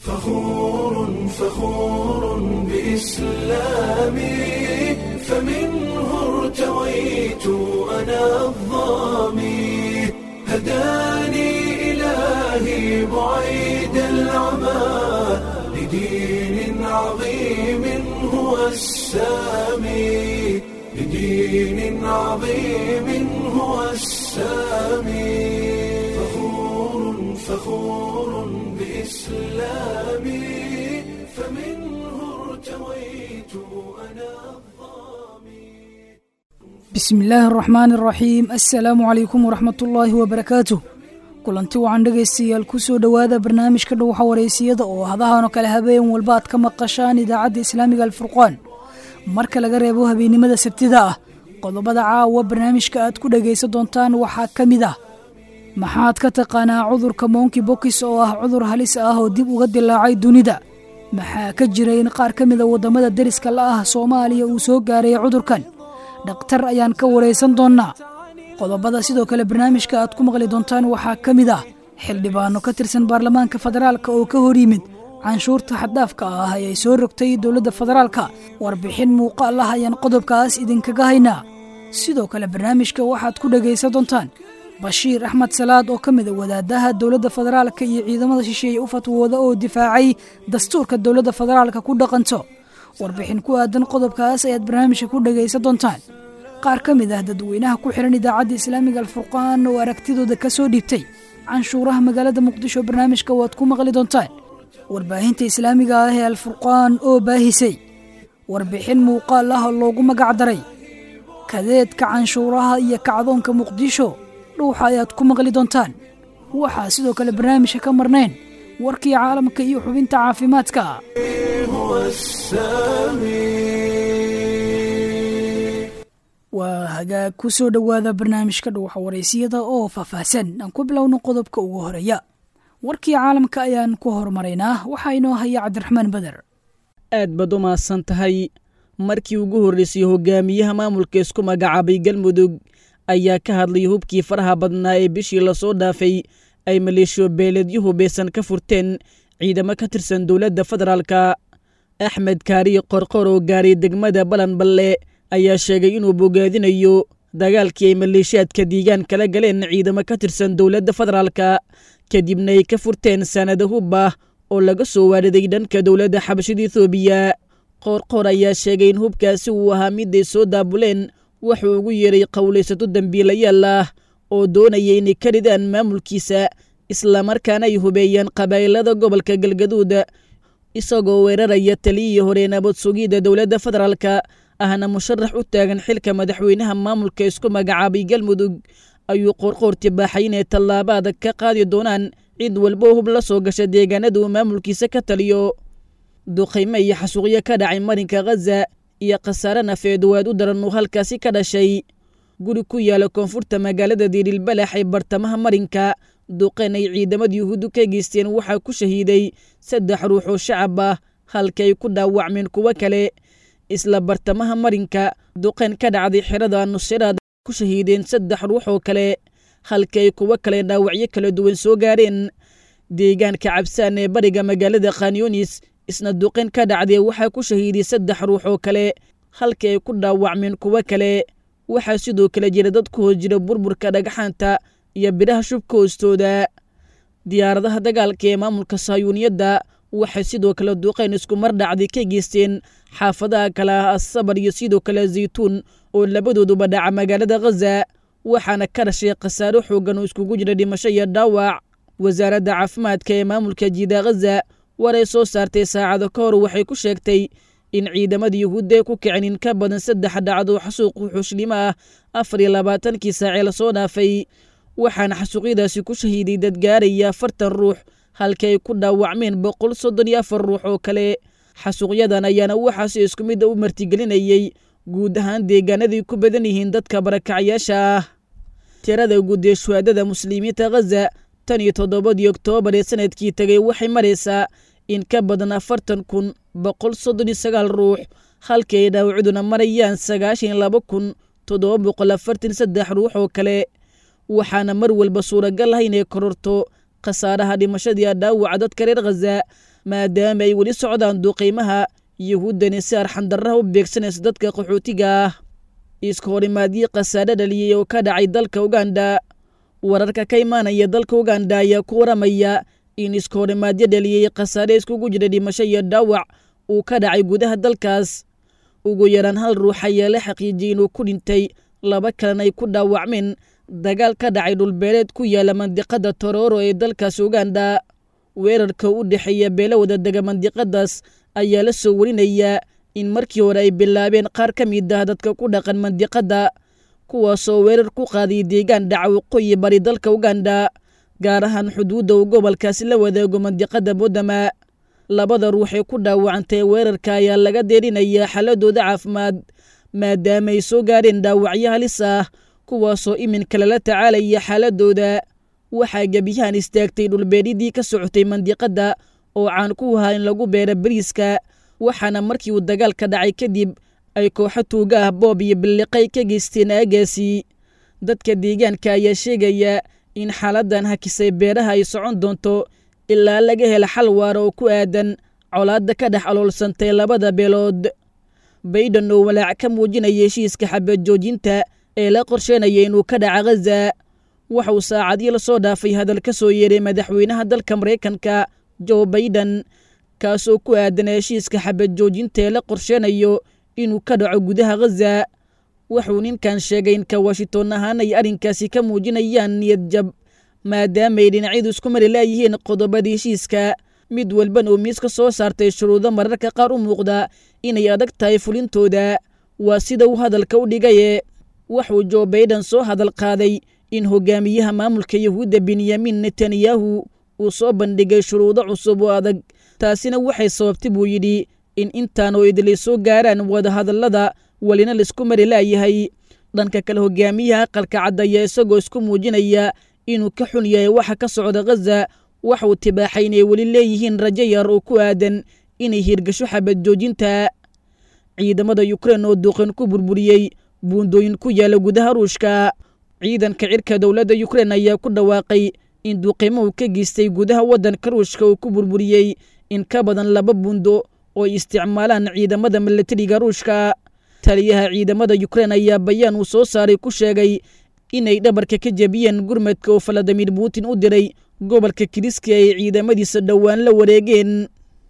فخور فخور بإسلامي فمنه ارتويت أنا الظامي هداني إلهي بعيد العمى لدين عظيم هو السامي لدين عظيم هو السامي فخور فخور بإسلامي فمنه ارتويت أنا الظامي bismi illaahi araxmaani araxiim assalaamu calaykum waraxmat ullaahi wabarakaatuh kulanti wacan dhegaystayaal ku soo dhowaada barnaamijka dhowxa wareysiyada oo hadahanoo kale habeen walba aad ka maqashaan idaacadda islaamiga alfurqaan marka laga reebo habeennimada sabtida ah qodobada caawa barnaamijka aad ku dhegaysan doontaan waxaa ka mid ah maxaad ka taqaanaa cudurka monki bokis oo ah cudur halis ah oo dib uga dilaacay dunida maxaa ka jira in qaar ka mida waddamada deriska la ah soomaaliya uu soo gaaray cudurkan dhakhtar ayaan ka waraysan doonnaa qodobada sidoo kale barnaamijka aad ku maqli doontaan waxaa ka mid ah xildhibaano ka tirsan baarlamaanka federaalka oo ka hor yimid canshuurta xaddaafka ah ayay soo rogtay dowladda federaalka warbixin muuqaal ah ayaan qodobkaas idinkaga haynaa sidoo kale barnaamijka waxaad ku dhegaysan doontaan bashiir axmed salaad oo ka mida wadaadaha dowladda federaalka iyo ciidamada shisheeye u fatwooda oo difaacay dastuurka dowladda federaalka ku dhaqanto warbixin ku aadan qodobkaas ayaad barnaamijka ku dhegaysan doontaan qaar ka mid ah dadweynaha ku xihan idaacadda islaamiga alfurqaan oo aragtidooda ka soo dhiibtay canshuuraha magaalada muqdisho barnaamijka waad ku maqli doontaan warbaahinta islaamiga ah ee alfurqaan oo baahisay warbixin muuqaal ah oo loogu magac daray kadeedka canshuuraha iyo kacdoonka muqdisho dhuuxa ayaad ku maqli doontaan waxaa sidoo kale barnaamijka ka marnayn warkii caalamka iyo xubinta caafimaadka هو السامي waa hagaag ku soo dhowaada barnaamijka dhuuxa waraysiyada oo faahfaahsan aan ku bilowno qodobka ugu horeeya warkii caalamka ayaan ku hormaraynaa waxaa inoo haya cabdiraxmaan beder aad baad u mahadsan tahay markii ugu horreysay hogaamiyaha maamulka isku magacaabay galmudug ayaa ka hadlay hubkii faraha badnaa ee bishii lasoo dhaafay ay maleeshiyo beeleedyo hubeysan ka furteen ciidamo ka tirsan dowladda federaalka axmed kaariye qorqor oo gaaray degmada balanballe ayaa sheegay inuu bogaadinayo dagaalkii ay maleeshiyaadka diigaan kala galeen ciidamo ka tirsan dowladda federaalka kadibna ay ka furteen sanado hub ah oo laga soo waariday dhanka dowladda xabashada ethoobiya qoorqoor ayaa sheegay in hubkaasi uu ahaa miday soo daabuleen wuxuu ugu yeeray qowlaysato dembiilayaal ah oo doonaya inay ka ridaan maamulkiisa islamarkaana ay hubeeyaan qabaa'ilada gobolka galgaduud isagoo weeraraya taliyihii hore nabad sugidda dowladda federaalka ahna musharax u taagan xilka madaxweynaha maamulka isku magacaabay galmudug ayuu qoorqoor tibaaxay inay tallaabo adag ka qaadi doonaan cid walbo hub la soo gasha deegaanada uu maamulkiisa ka taliyo duqaymo iyo xasuuqyo ka dhacay marinka khaza iyo khasaare nafeed waad u daran uu halkaasi ka dhashay guri ku yaala koonfurta magaalada diirilbalax ee bartamaha marinka duqeen ay ciidamada yuhuuddu ka geysteen waxaa ku shahiiday saddex ruux oo shacab ah halka ay ku dhaawacmeen kuwo kale isla bartamaha marinka duqeen ka dhacday xerada nusiraad ku shahiideen saddex ruux oo kale halka ay kuwo kale dhaawacyo kala duwan soo gaareen deegaanka cabsaan ee bariga magaalada khanyunis isna duqeen ka dhacdee waxaa ku shahiiday saddex ruux oo kale halka ay ku dhaawacmeen kuwo kale waxaa sidoo kale jira dad ku hoos jira burburka dhagxaanta iyo biraha shubka hoostooda diyaaradaha dagaalka ee maamulka sahyuuniyadda waxay sidoo kale duqeen isku mar dhacday ka geysteen xaafadaha kale ah asabar iyo sidoo kale zaytuun oo labadooduba dhaca magaalada khaza waxaana ka dhashay khasaaro xoogan oo iskugu jira dhimasho iyo dhaawac wasaaradda caafimaadka ee maamulka jiida khaza war ay soo saartay saacado ka hor waxay ku sheegtay in ciidamada yuhuudda ay ku kicin in ka badan saddex dhacdo xasuuq wuxuushlimo ah afar iyo labaatankii saacee lasoo dhaafay waxaana xasuuqyadaasi ku shahiiday dad gaaraya afartan ruux halka ay ku dhaawacmeen boqol soddon iyo afar ruux oo kale xasuuqyadan ayaana waxaasi isku midda u martigelinayey guud ahaan deegaanaday ku badan yihiin dadka barakacyaasha ah tirada guud ee shuhaadada muslimiinta khaza tan iyo toddobadii oktoobar ee sanadkii tegay waxay maraysaa in ka badan afartan kun boqol soddon iyo sagaal ruux halka ay dhaawacduna marayaan sagaashan iyo laba kun toddoba boqol afartan saddex ruux oo kale waxaana mar walba suuragal ah inay kororto khasaaraha dhimashadii dhaawaca dadka reer khaza maadaama ay weli socdaan duqaymaha yuhuuddani si arxandarraha u beegsanaysa dadka qaxootiga ah iska horimaadii khasaare dhaliyey oo ka dhacay dalka uganda wararka ka imaanaya dalka uganda ayaa ku waramaya in iska horimaadyo dhaliyey khasaare iskugu jira dhimasho iyo dhaawac uu ka dhacay gudaha dalkaas ugu yaraan hal ruux ayaa la xaqiijiyey inuu ku dhintay laba kalena ay ku dhaawacmeen dagaal ka dhacay dhulbeeleed ku yaala mandiqada torooro ee dalkaas uganda weerarka u dhexeeya beelo wada dega mandiqadaas ayaa la soo warinayaa in markii hore ay bilaabeen qaar ka mid ah dadka ku dhaqan mandiqadda kuwaasoo weerar ku qaaday deegaan dhaca waqooyi bari dalka uganda gaar ahaan xuduudda uu gobolkaasi la wadaago mandiqadda boodama labada ruux ee ku dhaawacantay weerarka ayaa laga deerinayaa xaaladooda caafimaad maadaama ay soo gaareen dhaawacyo halis ah kuwaasoo iminka lala tacaalaya xaaladooda waxaa gebiyahan istaagtay dhulbeeridii ka socotay mandiqadda oo caan ku ahaa in lagu beera bariiska waxaana markii uu dagaalka dhacay kadib ay kooxo tuuga ah boob iyo billiqay ka geysteen aagaasi dadka deegaanka ayaa sheegaya in xaaladdan hakisay beeraha ay socon doonto ilaa laga hela xal waara oo ku aadan colaadda ka dhex aloolsantay labada beelood bayden oo walaac ka muujinaya heshiiska xabad joojinta ee la qorsheynaya inuu ka dhaca ghaza waxauu saacadii la soo dhaafay hadal ka soo yeeray madaxweynaha dalka maraykanka jo baiden kaasoo ku aadan heshiiska xabad joojinta ee la qorsheynayo inuu ka dhaco gudaha ghaza wuxuu ninkan sheegay in ka washington ahaan ay arrinkaasi ka muujinayaan niyad jab maadaamaay dhinacyadu isku mari laayihiin qodobada heshiiska mid walban oo miiska soo saartay shuruudo mararka qaar u muuqda inay adag tahay fulintooda waa sida uu hadalka u dhigaye wuxuu jo baiden soo hadal qaaday in hogaamiyaha maamulka yahuudda benyamin netanyahu uu soo bandhigay shuruudo cusub oo adag taasina waxay sababtay buu yidhi in intaan oo idilay soo gaaraan wadahadallada welina laisku mari laayahay dhanka kale hogaamiyaha aqalka cad ayaa isagoo isku muujinaya inuu ka xun yahay waxa ka socda ghaza waxauu tibaaxay inay weli leeyihiin rajo yar oo ku aadan inay hirgasho xabad joojinta ciidamada yukrein oo duuqan ku burburiyey buundooyin ku yaala gudaha ruushka ciidanka cirka dowladda yukrein ayaa ku dhawaaqay in duuqiimuhu ka geystay gudaha waddanka ruushka uu ku burburiyey in ka badan laba buundo oo ay isticmaalaan ciidamada milatariga ruushka taliyaha ciidamada yukrein ayaa bayaan uu soo saaray ku sheegay inay dhabarka ka jebiyeen gurmadka oo valadimir putin u diray gobolka kiriski ay ciidamadiisa dhowaan la wareegeen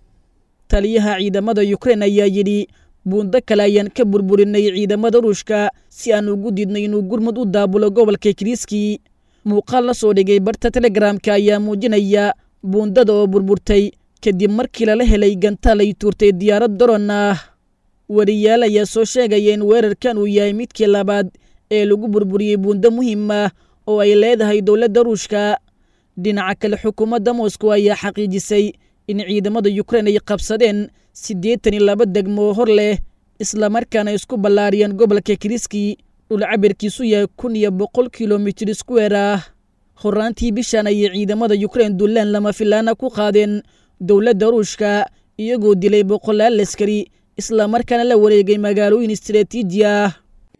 taliyaha ciidamada yukrein ayaa yidhi buundo kale ayaan ka burburinay ciidamada ruushka si aan ugu diidnay inuu gurmud u daabulo gobolka kiriski muuqaal la soo dhigay barta telegramka ayaa muujinaya buundada oo burburtay kadib markii lala helay gantaal ay tuurtay diyaarad daron ah wariyaal ayaa soo sheegaya in weerarkan uu yahay midkii labaad ee lagu burburiyey buundo muhiim ah oo ay leedahay dowladda ruushka dhinaca kale xukuumadda moscow ayaa xaqiijisay in ciidamada yukrein ay qabsadeen siddeetan iyo laba degmo hor leh islamarkaana isku ballaariyeen gobolka kiriski dhul cabirkiisu yahay kun iyo boqol kilomitir iskuweer ah horaantii bishan ayay ciidamada yukrein dullaan lama filaana ku qaadeen dowladda ruushka iyagoo dilay boqolaal askari islamarkaana la wareegay magaalooyin istaraatiiji ah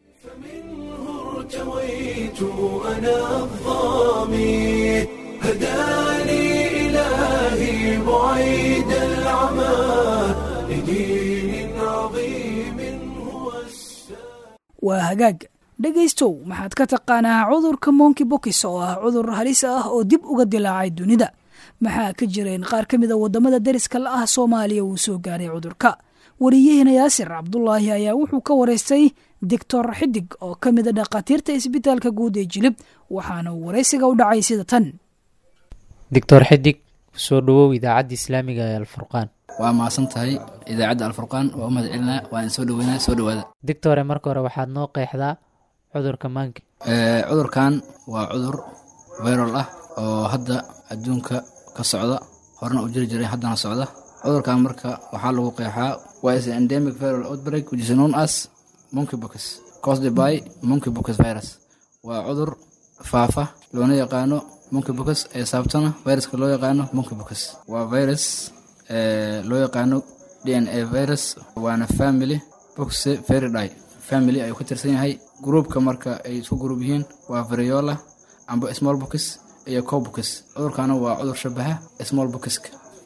ارتويت أنا الظامي هداني إلهي بعيد العمى لدين عظيم هو السلام waa hagaag dhegaystow maxaad ka taqaanaa cudurka monki bokis oo ah cudur halis ah oo dib uga dilaacay dunida maxaa ka jireen qaar ka mid a waddamada deriska la ah soomaaliya uu soo gaaray cudurka wariyaheena yaasir cabdulaahi ayaa wuxuu ka waraystay doctor xidig oo ka mid a dhakhaatiirta isbitaalka guud ee jilib waxaana uu waraysiga u dhacay sida tan doctor xidig soo dhawow idaacadda islaamiga ee alfurqaan waa mahadsan tahay idaacadda alfurqaan waa u mahad celinaa waan soo dhaweynaa soo dhawaada doctore marka hore waxaad noo qeexdaa cudurka maanki Ee, cudurkan waa cudur viral ah oo hadda adduunka ka socda horena u jiri jiray haddana socda cudurkan marka waxaa lagu qeexaa waa is an endemic viral outbreak which is known as monkeypox caused by monkeypox virus waa cudur faafa loona yaqaano monkeypox ee saabtana viruska loo yaqaano monkeypox waa virus ee loo yaqaano d n a virus waana family boxeviridae family ayuu ka tirsan yahay gruupka marka ay isku gruub yihiin waa variola amba small box iyo cowbox cudurkana waa cudur shabaha small boxka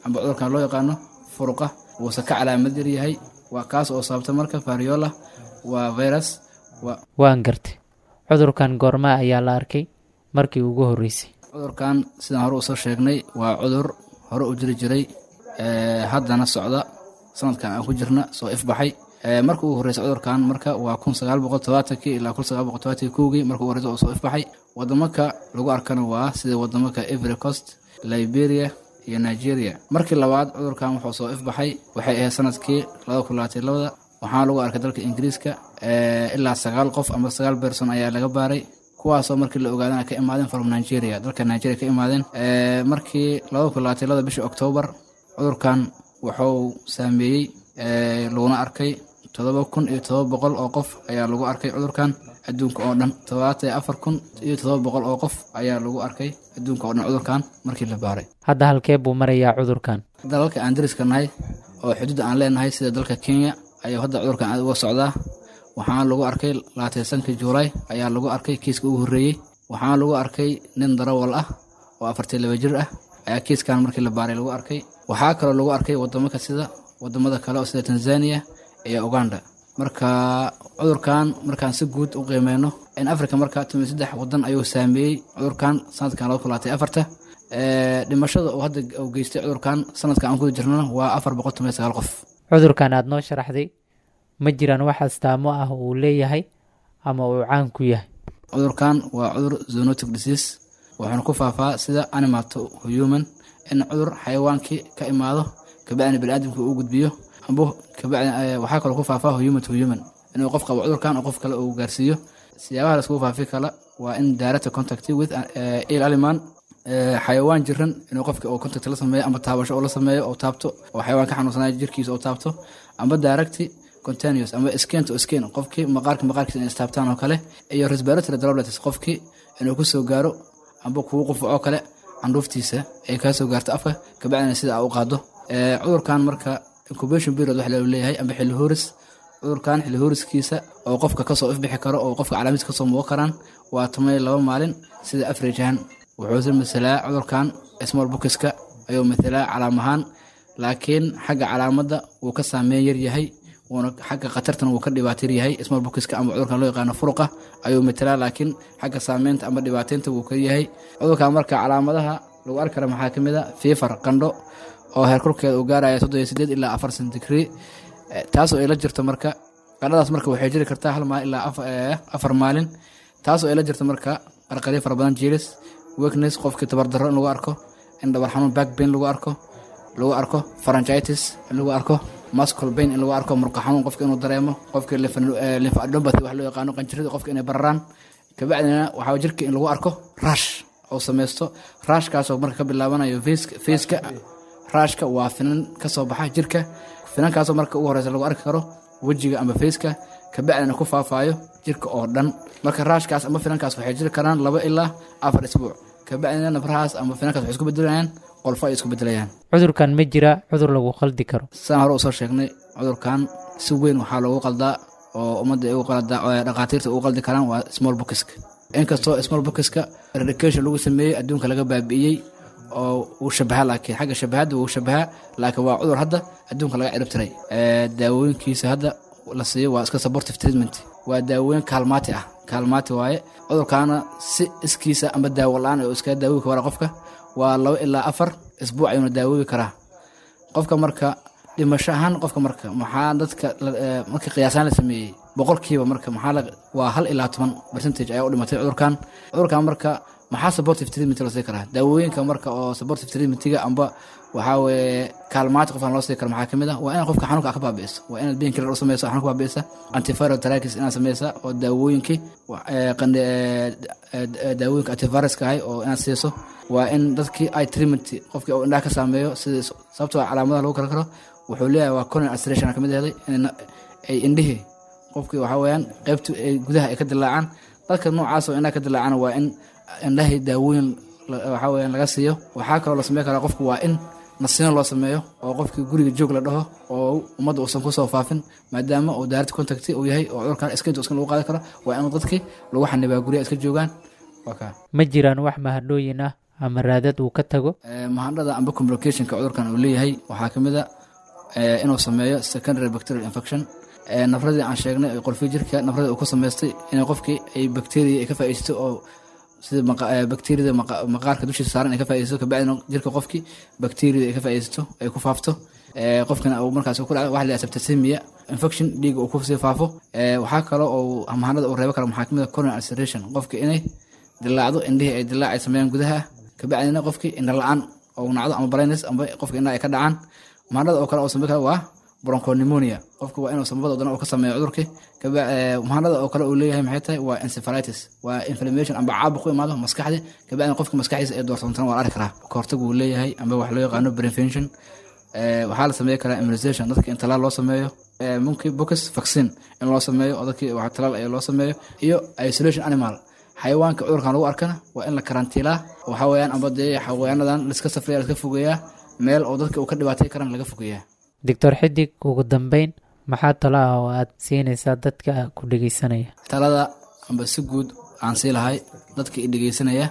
amba cudurkan loo yaqaano furuqa wuuse ka calaamad yar yahay waa kaas oo sababta marka variola waa virus waa waan gartay cudurkan goormaa ayaa la arkay markii ugu horreysay cudurkan sidaan hore usoo sheegnay waa cudur hore u jiri jiray ee, haddana socda sanadkan aan ku jirna soo ifbaxay Ee, marka ugu horreysay cudurkan marka waa kun sagaal boqol todobaatankii ilaa kun sagaal boqol todobaatankii kowgii marka ugu horreysay oo soo ifbaxay wadamaka lagu arkana waa sida wadamaka Ivory Coast Liberia iyo Nigeria markii labaad cudurkan wuxuu soo ifbaxay waxay ahayd sanadkii laba kun labaatan iyo labada waxaana lagu arkay dalka Ingiriiska ee, ilaa sagaal qof ama sagaal person ayaa laga baaray kuwaasoo markii la ogaadana ka imaadeen from Nigeria dalka Nigeria ka imaadeen Ee, markii laba kun labaatan iyo labada bishii October cudurkan wuxuu saameeyey ee, laguna arkay todoba kun iyo todoba boqol oo qof ayaa lagu arkay cudurkan adduunka oo dhan todobaatan iyo afar kun iyo todoba boqol oo qof ayaa lagu arkay adduunka oo dhan cudurkan markii la baaray hadda halkee buu marayaa cudurkan dalalka aan dariska nahay oo xuduud aan leenahay sida dalka kenya ayuu hadda cudurkan aad uga socdaa waxaana lagu arkay labaatan sankii juulaay ayaa lagu arkay kiiska ugu horreeyey waxaana lagu arkay nin darawal ah oo afartan laba jir ah ayaa kiiskan markii la baaray lagu arkay waxaa kaloo lagu arkay wadamaka sida wadamada kale oo sida tanzania iyo uganda marka cudurkan markaan si guud u qiimeyno in africa marka tumi saddex wadan ayuu saameeyey cudurkan sanadkan laba kun labaatan iyo afarta Ee, dhimashada uu hadda uu geystay cudurkan sanadkan aan ku jirnana waa afar boqol toban iyo sagaal qof cudurkan aad noo sharaxday ma jiraan wax astaamo ah oo uu leeyahay ama uu caan ku yahay cudurkan waa cudur zoonotic disease wuxuuna ku faafaa sida animal to human in cudur xayawaankii ka imaado kabacdina baniaadamka uu gudbiyo amba kabacdi eh, waxaa kaloo ku faafaa human to human inuu qof qabo cudurkan oo qof kale uu gaarsiiyo siyaabaha laiskugu faafi kala waa in direct contact with eh, ill aliman eh, xayawaan jiran inuu qofka uu contact la sameeyo ama taabasho uu la sameeyo oo taabto oo xayawaan ka xanuunsanaya jirkiisa oo taabto amba direct continuous ama skin to skin qofkii maqaarka maqaarkiisa inay istaabtaan oo kale iyo respiratory droplets qofkii inuu ku soo gaaro amba kugu qufaco kale candhuuftiisa ay kaa soo gaarto afka kabacdina sida aa u qaado Ee, cudurkan marka incubation period wax loo leeyahay amba xilli hooris cudurkan xilli hooriskiisa oo qofka kasoo ifbixi karo oo qofka calaamadiis kasoo muuqan karaan waa toban iyo laba maalin sida average ahaan wuxuuse masalaa cudurkan small bookska ayuu mathalaa calaam ahaan laakiin xagga calaamadda wuu ka saameyn yar yahay wuuna xagga khatartana wuu ka dhibaatar yahay small bookska ama cudurkan loo yaqaano furuqa ayuu matalaa laakiin xagga saameynta ama dhibaateynta wuu ka yahay cudurkan marka calaamadaha lagu arki kara maxaa ka mid a fiifar qandho oo heerkulkeeda uu gaaraya soddon iyo sideed ilaa afar centigree Eh, taasoo ay la jirto marka qandhadaas marka waxay jiri kartaa hal maalin ilaa af- eh, afar maalin taasoo ay la jirto marka qarqaryo fara badan jiris weakness qofkii tabardarro in lagu arko in dhabar xanuun back pain lagu arko lagu arko pharyngitis in lagu arko muscle pain in lagu arko murqa xanuun qofka inuu dareemo qofkii lymph- eh, lymphadenopathy wax loo yaqaano qanjirada qofka inay bararaan kabacdina waxaa jirka in lagu arko rash oo sameysto rashkaasoo marka ka bilaabanayo faceka- faceka raashka waa finan ka soo baxa jirka finankaasoo marka ugu horeysa lagu arki karo wejiga ama faceka kabacdina ku faafaayo jirka oo dhan marka raashkaas ama finankaas waxay jiri karaan laba ilaa afar isbuuc kabacdina nabrahaas ama finankaas waxay isku bedelayaan qolfo ay isku bedelayaan cudurkan ma jira cudur lagu qaldi karo sidaan hore usoo sheegnay cudurkan si weyn waxaa loogu qaldaa oo ummadda ay ugu qaldaa oo ay dhakhaatiirta ugu qaldi karaan waa small bookska inkastoo small bookska eradication lagu sameeyey adduunka laga baabi'iyey oo uu shabaha laakiin xagga shabahadda wuu shabahaa laakiin waa cudur hadda adduunka laga ciribtiray Ee, daawooyinkiisa hadda la siiyo waa iska supportive treatment waa daawooyin kaalmaati ah kaalmaati waaye cudurkaana si iskiisa ama daawo la-aan oo iskaga daawooyi kara qofka waa laba ilaa afar isbuuc ayuuna daawoobi karaa qofka marka dhimasho ahaan qofka marka maxaa dadka la- ee, marka qiyaasaan la sameeyey boqolkiiba marka maxaa la waa hal ilaa toban percentage ayaa u dhimatay cudurkan cudurkan marka maxaa supportive treatment loo sii karaa daawooyinka marka oo supportive treatmentiga amba waxaa weeye kaalmaati qofkan loo sii karo maxaa kamid ah waa inaad qofka xanuunka ka baabi'iso waa inaad pain killer u sameyso xanuunka baabi'isa antiviral therapist inaad sameysa oo daawooyinkii wa- ee, qande ee, ee, daawooyinka antiviruska ahay oo inaad siiso waa in dadkii ay treatment qofkii uu indhaha ka saameeyo sida sababtoo ah calaamadaha lagu kala karo wuxuu leeyahay waa conan ulceration kamid ahday in ay indhihii qofkii waxaa weeyaan qaybtu ay gudaha ay ka dilaacaan dadka noocaas oo indhaha ka dilaacana waa in indhahii daawooyin la- waxaa weeyaan laga siiyo waxaa kaloo la sameyn karaa qofku waa in nasiino loo sameeyo oo qofkii guriga joog la dhaho oo ummadda uusan kusoo faafin maadaama uu direct contact uu yahay oo cudurkan iskinta iskin lagu qaadi karo waa in dadkii lagu xanibaa guryaha iska joogaan waa kaa ma jiraan wax mahadhooyin ah ama raadad uu ka tago mahandhada amba complicationka cudurkan uu leeyahay waxaa ka mid a inuu sameeyo secondary bacterial infection nafradii aan sheegnay ee qolfii jirka nafradii uu ku samaystay inay qofkii ay bacteria ay ka faa'iidaysto oo sida bacteriada maqaarka dushiisa saaran ay ka faa'iidaysto kabacdina jirka qofkii bacteriada ay ka faa'iidaysto ay ku faafto qofkina uu markaas ku dhaco waxa la septicemia infection dhiiga uu ku sii faafo waxaa kaloo oo mahanada uu reebo kara maxaa kamid a coronary ulceration qofka inay dilaacdo indhihii ay dilaac ay sameeyaan gudaha kabacdina qofkii indha la-aan oo nacdo ama blindness amba qofka indhaha ay ka dhacaan mahanada oo kale oo sameyn kara waa bronchopneumonia qofka waa inuu samabada wadana uu ka sameeyo cudurkii mahanada oo kale uu leeyahay maxay tahay waa encephalitis waa inflammation amba caabuq ku imaado maskaxdii kabacdina qofka maskaxdiisa ay doorsoontana waa la arki karaa kahortag uu leeyahay amba wax loo yaqaano prevention waxaa la sameey karaa immunization dadka in talaal loo sameeyo monkey box vaccine in loo sameeyo oo dadkii wax talaal ayaa loo sameeyo iyo isolation animal xayawaanka cudurkan lagu arkana waa in la karantiilaa waxa weeyaan amba dee xayawaanadan liska safriya liska fogeeyaa meel oo dadka uu ka dhibaatay karan laga fogeeyaa doctor xidig ugu dambeyn maxaa talo ah oo aad siinaysaa dadka ku dhegeysanaya talada amba si guud aan sii lahay dadka i dhegeysanaya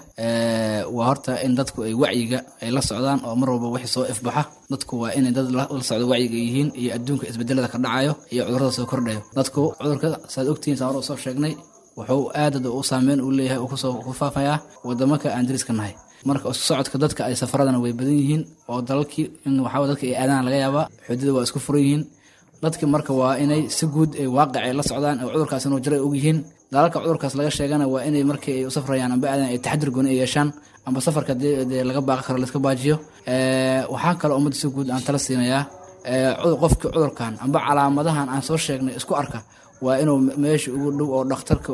waa horta in dadku ay wacyiga ay la socdaan oo mar walba wixii soo ifbaxa dadku waa inay dad la socdo wacyiga yihiin iyo adduunka isbedelada ka dhacayo iyo cudurada soo kordhayo dadku cudurka saad ogtihiin saan hore usoo sheegnay wuxuu aadad u saameyn uu leeyahay uu kusoo ku faafayaa wadamaka aan dariska nahay marka isku socodka dadka ay safaradana way badan yihiin oo dalalkii in waxaa dadka ay aadaan laga yaabaa xududa waa isku furan yihiin dadki marka waa inay si guud ay waaqicay la socdaan oo cudurkaas inuu jiray og yihiin dalalka cudurkaas laga sheegana waa inay markii ay u safrayaan amba aadan ay taxadir gooni ay yeeshaan amba safarka dee laga baaqi karo laiska baajiyo waxaa kaloo ummadda si guud aan tala siinayaa qofkii cudurkan amba calaamadahan aan soo sheegnay isku arka waa inuu meesha ugu dhow oo dhakhtarka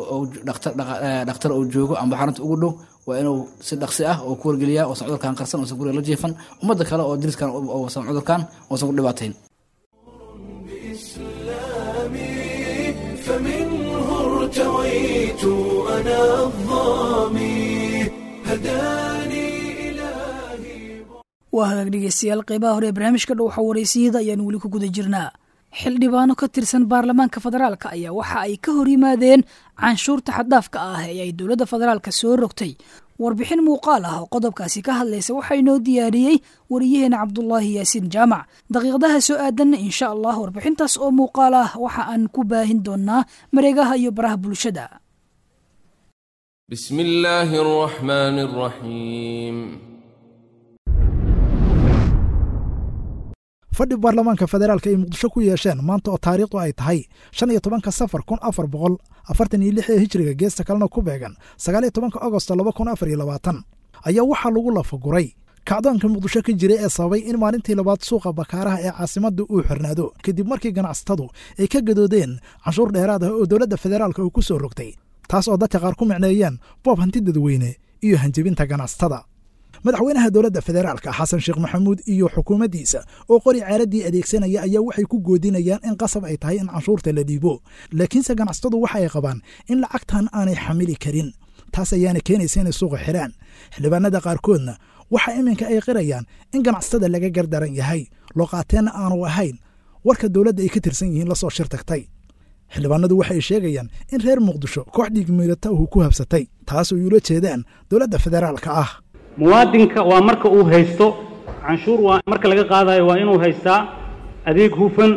dhakhtar uu joogo amba xarunta ugu dhow waa inuu si dhaqsi ah oo ku wargeliyaa oosan cudurkan qarsan oosan guriga la jiifan ummadda kale oo diriskan oosan cudurkan oosan ku dhibaatayn فمنه ارتويت أنا الظامي هداني إلهي waa hagaag dhegeystayaal qeybaha hore ee barnaamijka dhow xawareysiyada ayaan weli ku guda jirnaa xildhibaano ka tirsan baarlamaanka federaalka ayaa waxa ay ka hor yimaadeen canshuurta xaddaafka ah ee ay dowladda federaalka soo rogtay warbixin muuqaal ah oo qodobkaasi ka hadlaysa waxaa inoo diyaariyey wariyaheena cabdulaahi yaasiin jaamac daqiiqadaha soo aadanna insha allah warbixintaas oo muuqaal ah waxa aan ku baahin doonaa mareegaha iyo baraha bulshada بسم الله الرحمن الرحيم fadhi baarlamaanka federaalka ay muqdisho ku yeesheen maanta oo taariikhdu ay tahay shan iyo tobanka safar kun afar boqol afartan iyo lix ee hijriga geesta kalena ku beegan sagaal iyo tobanka agosto laba kun afar iyo labaatan ayaa waxaa lagu lafaguray kacdoonka muqdisho ka jiray ee sababay in maalintii labaad suuqa bakaaraha ee caasimadda uu xirnaado kadib markii ganacsatadu ay ka gadoodeen canshuur dheeraad ah oo dowladda federaalka uu ku soo rogtay taas oo dadka qaar ku micneeyeen boob hanti dadweyne iyo hanjebinta ganacsatada madaxweynaha dowladda federaalka xasan sheekh maxamuud iyo xukuumaddiisa oo qori ceeraddii adeegsanaya ayaa waxay ku goodinayaan in qasab ay tahay in canshuurta la dhiibo laakiinse ganacsatadu waxa ay qabaan in lacagtan aanay xamili karin taas ayaana keenaysa inay suuqa xidhaan xildhibaanada qaarkoodna waxa iminka ay qirayaan in ganacsatada laga gardaran yahay looqaateenna aanu ahayn warka dowladda ay ka tirsan yihiin lasoo shir tagtay xildhibaanadu waxay sheegayaan in reer muqdisho koox dhiigmiirata uu ku habsatay taas ay ula jeedaan dowladda federaalka ah muwaadinka waa marka uu haysto canshuur waa marka laga qaadayo waa inuu haystaa adeeg hufan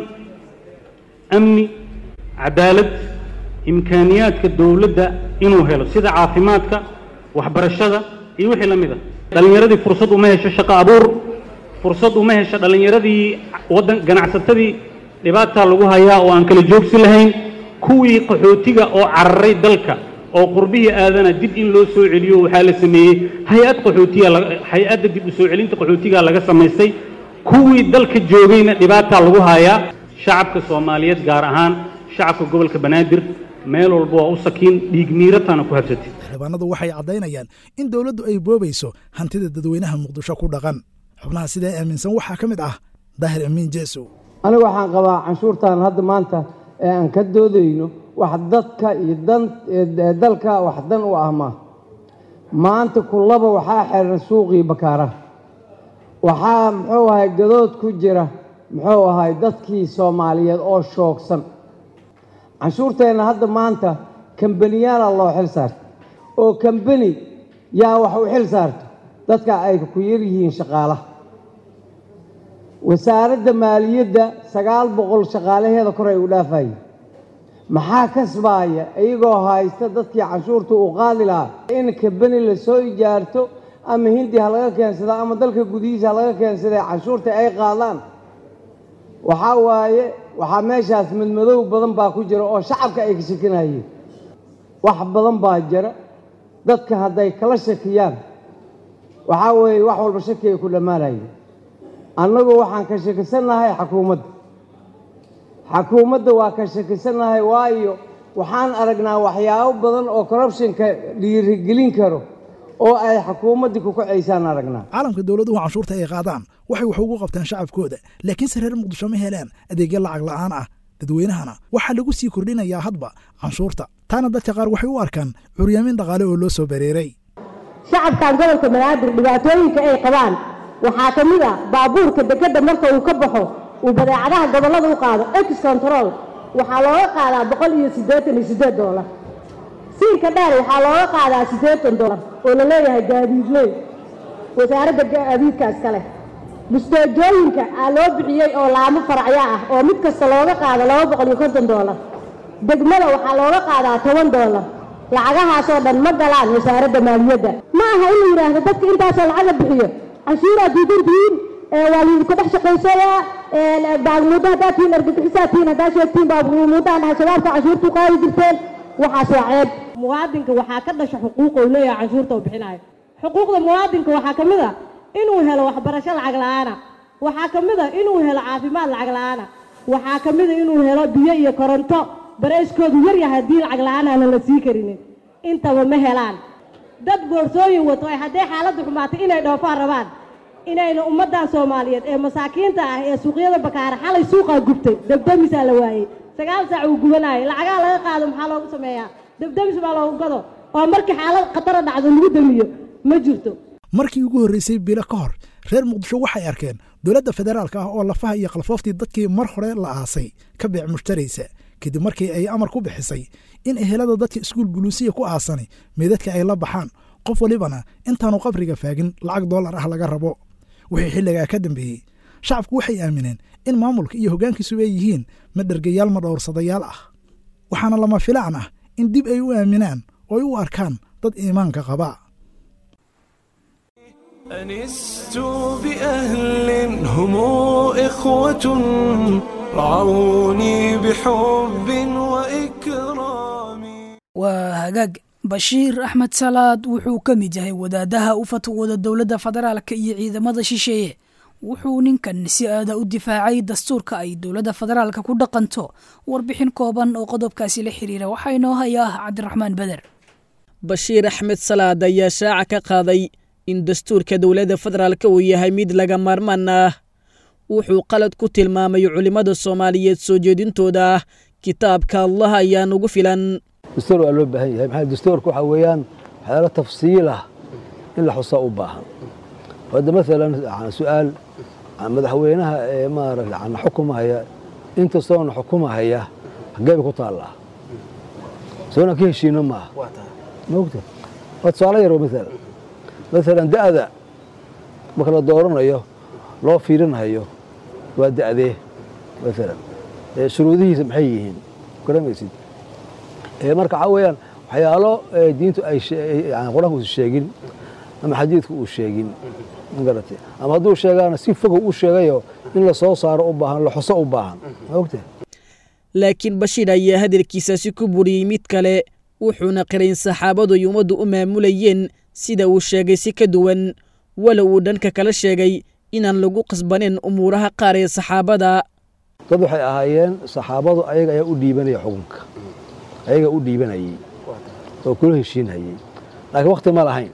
amni cadaalad imkaaniyaadka dowladda inuu helo sida caafimaadka waxbarashada iyo wixii la mid a dhallinyaradii fursad uma hesho shaqo abuur fursad uma hesho dhallinyaradii waddan ganacsatadii dhibaataa lagu hayaa oo aan kala joogsi lahayn kuwii qaxootiga oo cararay dalka oo qurbihii aadana dib in loo soo celiyo waxaa la sameeyey hay-ad qaxootiya hay-adda dib u soo celinta qaxootiga laga samaystay kuwii dalka joogayna dhibaataa lagu hayaa shacabka soomaaliyeed gaar ahaan shacabka gobolka banaadir meel walba waa u sakiin dhiig miiratana ku habsatay xildhibaanadu waxay caddaynayaan in dowladdu ay boobayso hantida dadweynaha muqdisho ku dhaqan xubnaha sidaa aaminsan waxaa ka mid ah daahir amiin jeesow anigu waxaan qabaa canshuurtan hadda maanta ee aan ka doodayno wax dadka iyo dan dalka wax dan u ah maa maanta kullaba waxaa xiran suuqii bakaaraha waxaa muxuu ahay gadood ku jira muxuu ahay dadkii soomaaliyeed oo shoogsan canshuurteenna hadda maanta kambaniyaala loo xil saarta oo kambani yaa wax u xil saarto dadka ay ku yar yihiin shaqaalaha wasaaradda maaliyadda sagaal boqol shaqaalaheeda kor ay u dhaafayeen maxaa kasbaaya iyagoo haysta dadkii canshuurta uu qaadi lahaa in kabeni la soo ijaarto ama hindi ha laga keensada ama dalka gudihiisa ha laga keensaday canshuurta ay qaadaan waxaa waaye waxaa meeshaas madmadow badan baa ku jira oo shacabka ay ka shakinayeen wax badan baa jira dadka hadday kala shakiyaan waxaa weeye wax walba shaki ay ku dhammaanayeen annagu waxaan ka shakisannahay xakuumadda xakuumadda waa ka shakisannahay waayo waxaan aragnaa waxyaabo badan oo corruptionka dhiirigelin karo oo ay xukuumaddii ku kacaysaan aragnaa caalamka dowladuhu canshuurta ay qaadaan waxay wax ugu qabtaan shacabkooda laakiinse reer muqdisho ma helaan adeegyo lacag la'aan ah dadweynahana waxaa lagu sii kordhinayaa hadba canshuurta taana dadka qaar waxay u arkaan curyaamin dhaqaale oo loo soo bareeray shacabkan gobolka banaadir dhibaatooyinka ay qabaan waxaa ka mid a baabuurka dekedda marka uu ka baxo uu badeecadaha gobollada u qaado ex control waxaa looga qaadaa boqol iyo siddeetan iyo siddeed doolar siinka dheer waxaa looga qaadaa siddeetan doolar oo la leeyahay gaadiidley wasaaradda gaadiidkaas kale busteejooyinka aa loo bixiyey oo laamo faracyo ah oo mid kasta looga qaado laba boqol iyo konton doolar degmada waxaa looga qaadaa toban doolar lacagahaasoo dhan ma galaan wasaaradda maaliyadda ma aha in la yidhaahdo dadka intaasoo lacaga bixiyo canshuuraa diidantihiin waa laydinku dhex shaqaysayaa baagmuuddo haddaad tihiin argagixisaa tihiin haddaad sheegtiin baagmuuddaan dhahay shabaabka canshuurtu qaadi jirteen waxaas waa ceeb muwaadinka waxaa ka dhasha xuquuq uu leeyahay canshuurta uu bixinayo xuquuqda muwaadinka waxaa ka mid a inuu helo waxbarasho lacag la'aana waxaa ka mid a inuu helo caafimaad lacag la'aana waxaa ka mid a inuu helo biyo iyo koronto barayskoodu yar yahay haddii lacag la'aan aanan la sii karinin intaba ma helaan dad boorsooyin wato ay hadday xaaladdu xumaatay inay dhoofaan rabaan inayna ummaddan soomaaliyeed ee masaakiinta ah ee suuqyada bakaara xalay suuqaa gubtay debdemisaa la waayey sagaal saac uu gubanayay lacagaha laga qaado maxaa loogu sameeyaa debdemis baa loogu gado oo markii xaalad khatara dhacdo lagu damiyo ma jirto markii ugu horreysay bilo ka hor reer muqdisho waxay arkeen dowladda federaalka ah oo lafaha iyo kalfooftii dadkii mar hore la aasay ka beec mushtaraysa kadib markii ay amar ku bixisay in ehelada dadka iskuul buluusiya ku aasani meedadka ay la baxaan qof walibana intaanu qabriga faagin lacag dollar ah laga rabo wixii xilligaa ka dambeeyey shacabku waxay aamineen in maamulka iyo hoggaankiisuba ay yihiin ma dhergayaal ma dhowrsadayaal ah waxaana lama filaan ah in dib ay u aaminaan oo ay u arkaan dad iimaanka qaba أنست بأهل هم إخوة رعوني بحب وإكرام waa hagaag bashiir axmed salaad wuxuu ka mid yahay wadaadaha u fatwooda dowladda federaalka iyo ciidamada shisheeye wuxuu ninkan si aada u difaacay dastuurka ay dowladda federaalka ku dhaqanto warbixin kooban oo qodobkaasi la xiriira waxaa inoo hayaa cabdiraxmaan beder bashiir axmed salaad ayaa shaaca ka qaaday in dastuurka dowladda federaalka uu yahay mid laga maarmaan ah wuxuu qalad ku tilmaamay culimmada soomaaliyeed soo jeedintooda ah kitaabka allah ayaa nugu filan dastuur waa loo baahan yahay maxaa dastuurka waxaa weeyaan waxyaalo tafsiil ah in la xusaa u baahan hadda maalan su-aal madaxweynaha ee maarata ana xukumahaya intastoona xukumahaya xaggee bay ku taallaa soona ka heshiino maaha mogta waa tusaale yar maalan maalan da'da marka la dooranayo loo fiirinayo waa da'dee maalan shuruudihiisa maxay yihiin garamaysid marka waxaa weeyaan waxyaalo diintu ay qur-aanku usa sheegin ama xadiidku uu sheegin magarate ama hadduu sheegaana si fogow u sheegayo in la soo saaro u baahan la xuso u baahan maogta laakiin bashiir ayaa hadalkiisaasi ku buriyey mid kale wuxuuna qirayn saxaabadu ay ummaddu u maamulayeen sida uu sheegay si ka duwan walow uu dhanka kala sheegay inaan lagu qasbanin umuuraha qaar ee saxaabada dad waxay ahaayeen saxaabadu ayaga ayaa u dhiibanaya xukunka ayaga u dhiibanayey oo kula heshiinhayey laakiin wakti ma lahayn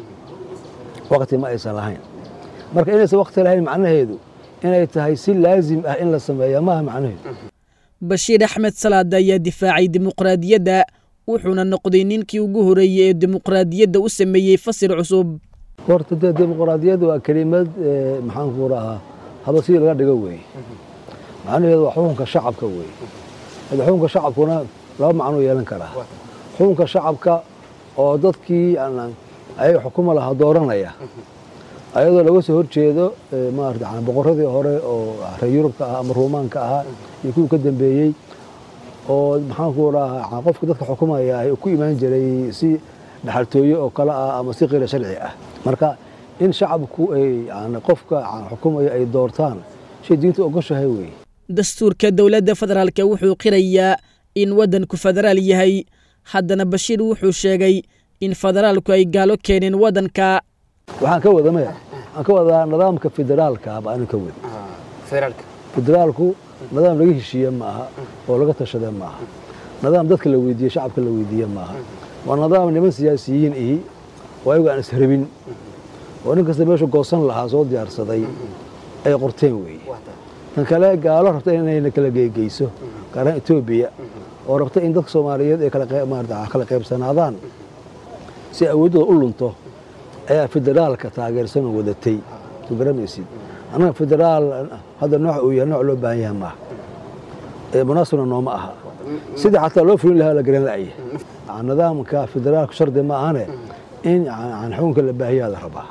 wakti ma aysan lahayn marka inaysan wakti lahayn macnaheedu inay tahay si laazim ah in la sameeya maaha macnaheedu bashiir axmed salaad ayaa difaacay dimuqraadiyadda wuxuuna noqday ninkii ugu horreeyey ee dimuqraadiyadda u sameeyey fasir cusub horta dee dimuqraadiyadda waa kelimad maxaanku rahaa haba sidii laga dhigo weeye macnaheedu waa xukunka shacabka weeye hada xukunka shacabkuna laba macnuu yeelan karaa xukunka shacabka oo dadkii ayaga xukuma lahaa dooranaya ayadoo laga soo horjeedo maarata yani boqoradii hore oo reer yurubka ah ama ruumaanka ahaa iyo kuwii ka dambeeyey oo maxaanku rahaa qofka dadka xukumaya ay ku imaan jiray si dhaxaltooye oo kale ah ama si qira sharci ah marka in shacabku ay yani qofka xukumaya ay doortaan shay diinta ogoshahay weeye dastuurka dowladda federaalka wuxuu qirayaa in waddanku federaal yahay haddana bashiir wuxuu sheegay in federaalku ay gaalo keeneen waddanka waxaan ka wada maya waxaan ka wadaa nidaamka federaalka baa anin ka wada federaalku nidaam laga heshiiye ma aha oo laga tashade ma aha nidaam dadka la weydiiye shacabka la weydiiye ma aha waa nidaam niman siyaasiyiin ihi oo ayagu aan ishrabin oo nin kasta meeshu goosan lahaa soo diyaarsaday ay qorteen weeye tan kale gaalo rabta inayna kala geegeyso gaaraan etoobiya oo rabta in dadka soomaaliyeed ay kala qaybsanaadaan si awooddooda u lunto ayaa federaalka taageersan oo wadatay soo garamaysid annaga federaal hadda nooc uu yahay nooc loo baahan yahay maaha ee munaasibna nooma aha sidii xataa loo fulin lahaa la garan la'ya nidaamka federaalka shardi ma ahane in xukunka la baahiyaa la rabaa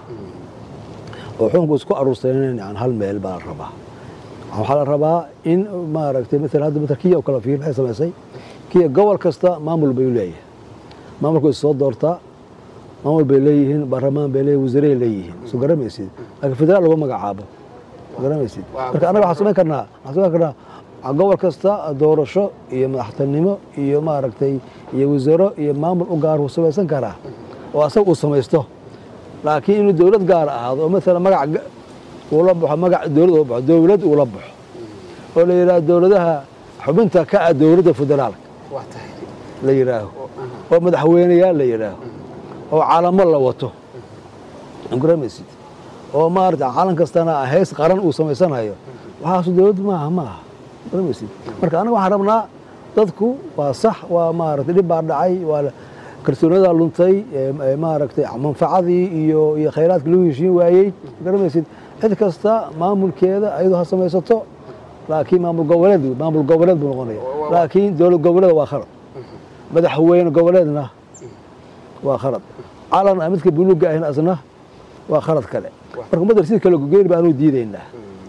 oo xukunku isku aruursanen hal meel baa la rabaa waxaa la rabaa in maaragtay maala hadda matal kiya oo kale fiir maxay samaysay kiya gobol kasta maamul bay leeyahay maamulku is soo doortaa maamul bay leeyihiin baarlamaan bay leeyihin wasiiray leeyihiin soo garamaysid laakiin federaal lagu magacaabo soo garamaysid marka annaga waxaan samayn karnaa waxaan samayn karnaa gobol kasta doorasho iyo madaxtinimo iyo maaragtay iyo wasaaro iyo maamul u gaar uu samaysan karaa oo asaga uu samaysto laakiin inuu dowlad gaar ahaado oo maala magac uula baxo magac dowlad ula baxo dowlad uula baxo oo la yidhahdo dowladaha xubinta ka ah dowladda federaalka la yidhaaho oo madaxweyneyaal la yidhaaho oo calamo la wato garamaysid oo maarata calan kastana heys qaran uu samaysanayo waxaasu dowlad maaha maaha garamaysid marka anaga waxaan rabnaa dadku waa sax waa maaragtay dhib baa dhacay waa kalsoonada luntay maaragtay manfacadii iyo iyo khayraadka lagu heshiin waayey garamaysid cid kasta maamulkeeda ayadoo ha samaysato laakiin maamul goboleed maamul goboleed buu noqonaya laakiin dowlad goboleed waa khalad madaxweyne goboleedna waa khalad calan midka buluuga ahna asna waa khalad kale marka ummadda si kale gogeyn baanu diidaynaa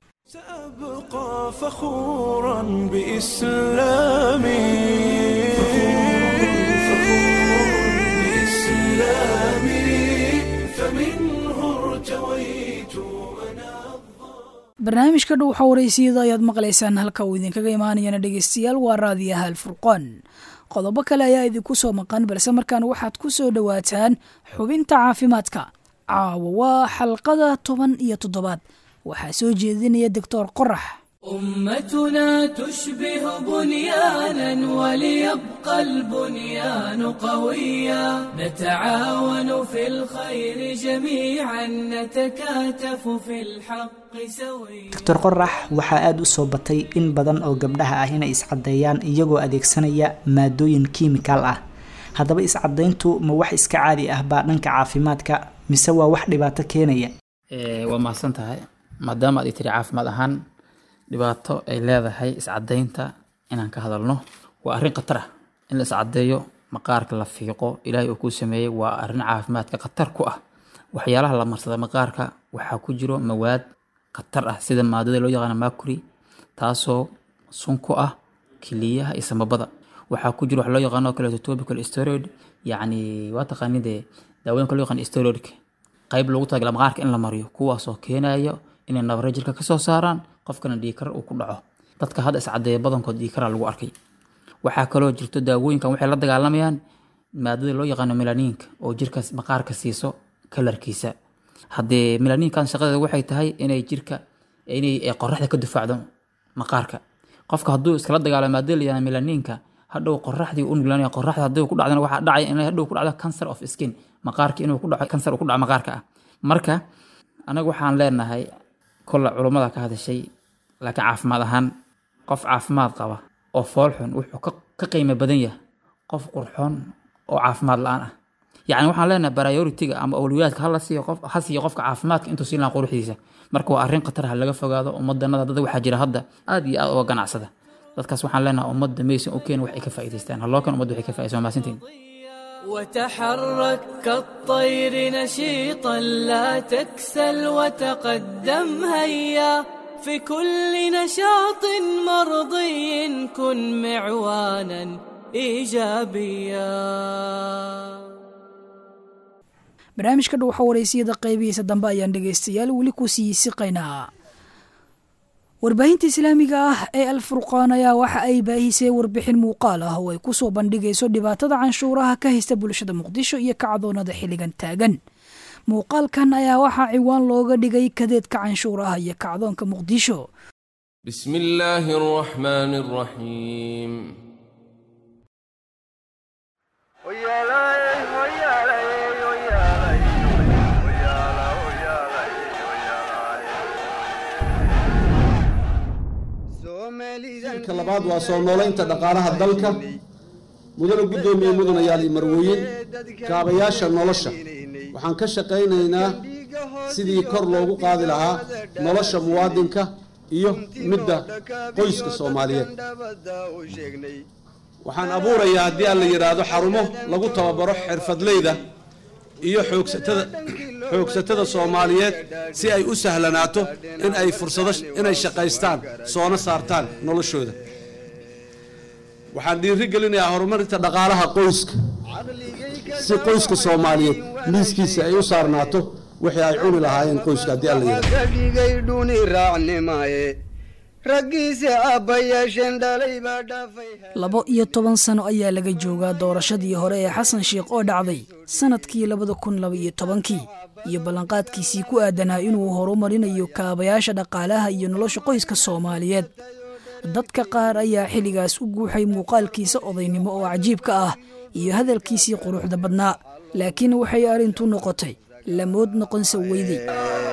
أبقى فخورا بإسلامي فمنه ارتويت barnaamijka dhow xawareysiyada ayaad maqlaysaan halka uu idinkaga imaanayana dhegeystayaal waa raadiyaha alfurqaan qodobo kale ayaa idinku soo maqan balse markaan waxaad ku soo dhowaataan xubinta caafimaadka caawa waa xalqada toban iyo toddobaad waxaa soo jeedinaya doctor qorax أمتنا تشبه بنيانا وليبقى البنيان قويا نتعاون في الخير جميعا نتكاتف في الحق سويا doctor qorax waxaa aada u soo batay in badan oo gabdhaha ah inay iscaddeeyaan iyagoo adeegsanaya maadooyin kiimikaal ah haddaba iscadayntu ma wax iska caadi ah baa dhanka caafimaadka mise waa wax dhibaato keenaya waa mahadsan tahay maadaama aad i tiri caafimaad ahaan dhibaato ay leedahay iscadaynta inaan ka hadalno waa arrin khatar ah in la iscadeeyo maqaarka la fiiqo ilaahay uu kuu sameeyey waa arrin caafimaadka khatar ku ah waxyaalaha la marsada maqaarka waxaa ku jiro mawaad khatar ah sida maadada loo yaqaano mercury taasoo sun ku ah kiliyaha iyo samabada waxaa ku jiro wax loo yaqaano kaleeto topical steroid yacni waa taqaanid dee daawooyinka loo yaqaan steroidka qayb loogu talagala maqaarka in la mariyo kuwaasoo keenayo inay nabare jirka kasoo saaraan qofkana dhiikar uu ku dhaco dadka hadda iscadeeya badankood dhiikara lagu arkay waxaa kaloo jirto daawooyinkan waxay la dagaalamayaan maadada loo yaqaano melaniinka oo jirka maqaarka siiso kalarkiisa haddee melaniinkan shaqadeeda waxay tahay inay jirka inay qoraxda ka difaacdo maqaarka qofka hadduu iskala dagaalamo maadada la yaqaano melaniinka hadhow qoraxdii u nuglaanaya qoraxda haddii ku dhacdana waxaa dhacaya inay hadhow ku dhacdo cancer of skin maqaarka inuu ku dhaco cancer uu ku dhaco maqaarka ah marka anaga waxaan leenahay kolla culummada ka hadashay laakiin caafimaad ahaan qof caafimaad qaba oo foolxun wuxuu ka qiimo badan yahay qof qurxoon oo caafimaad la-aan ah yacni waxaan leenahay prioritiga ama awliyaadka hala siiyo qof ha siiyo qofka caafimaadka intuu siin lahaa quruxdiisa marka waa arrin khatar ha laga fogaado ummadanada dad waxaa jira hadda aad iyo aad uga ganacsada dadkaas waxaan leenahay ummadda maysan u keen wax ay ka faa'iidaystaan haloo keen ummadda waxay ka faa'iidaysan waa mahadsantiin وتحرك كالطير نشيطا لا تكسل وتقدم هيا في كل نشاط مرضي كن معوانا ايجابيا barnaamijka dhuuxa waraysiyada qaybihiisa dambe ayaan dhegaystayaal weli ku sii siqaynaa warbaahinta islaamiga ah ee alfurqaan ayaa waxa ay baahisay warbixin muuqaal ah oo ay ku soo bandhigayso dhibaatada canshuuraha ka haysta bulshada muqdisho iyo kacdoonada xilligan taagan muuqaalkan ayaa waxaa ciwaan looga dhigay kadeedka canshuuraha iyo kacdoonka muqdisho بسم الله الرحمن الرحيم ka labaad waa soo noolaynta dhaqaalaha dalka mudana guddoomiye mudanayaal iyo marwooyin kaabayaasha nolosha waxaan ka shaqaynaynaa sidii kor loogu qaadi lahaa nolosha muwaadinka iyo midda qoyska soomaaliyeed waxaan abuurayaa haddii aan la yidhaahdo xarumo lagu tababaro xirfadleyda iyo xoogsatada xoogsatada soomaaliyeed si ay u sahlanaato in ay fursado inay shaqaystaan soona saartaan noloshooda waxaan dhiiri gelinayaa horumarinta dhaqaalaha qoyska si qoyska soomaaliyeed miiskiisa ay u saarnaato wixii ay cuni lahaayeen qoyska haddii aan la yidhaahdo dhigay dhuni raacnimaye raggiisa aabbayaasheen dhalay baa dhaafay labo iyo toban sano ayaa laga joogaa doorashadii hore ee xasan sheikh oo dhacday sannadkii labada kun laba iyo tobankii iyo ballanqaadkiisii ku aadanaa inuu horumarinayo kaabayaasha dhaqaalaha iyo nolosha qoyska soomaaliyeed dadka qaar ayaa xilligaas u guuxay muuqaalkiisa odaynimo oo cajiibka ah iyo hadalkiisii quruxda badnaa laakiin waxay arrintu noqotay lamood noqonsa weyday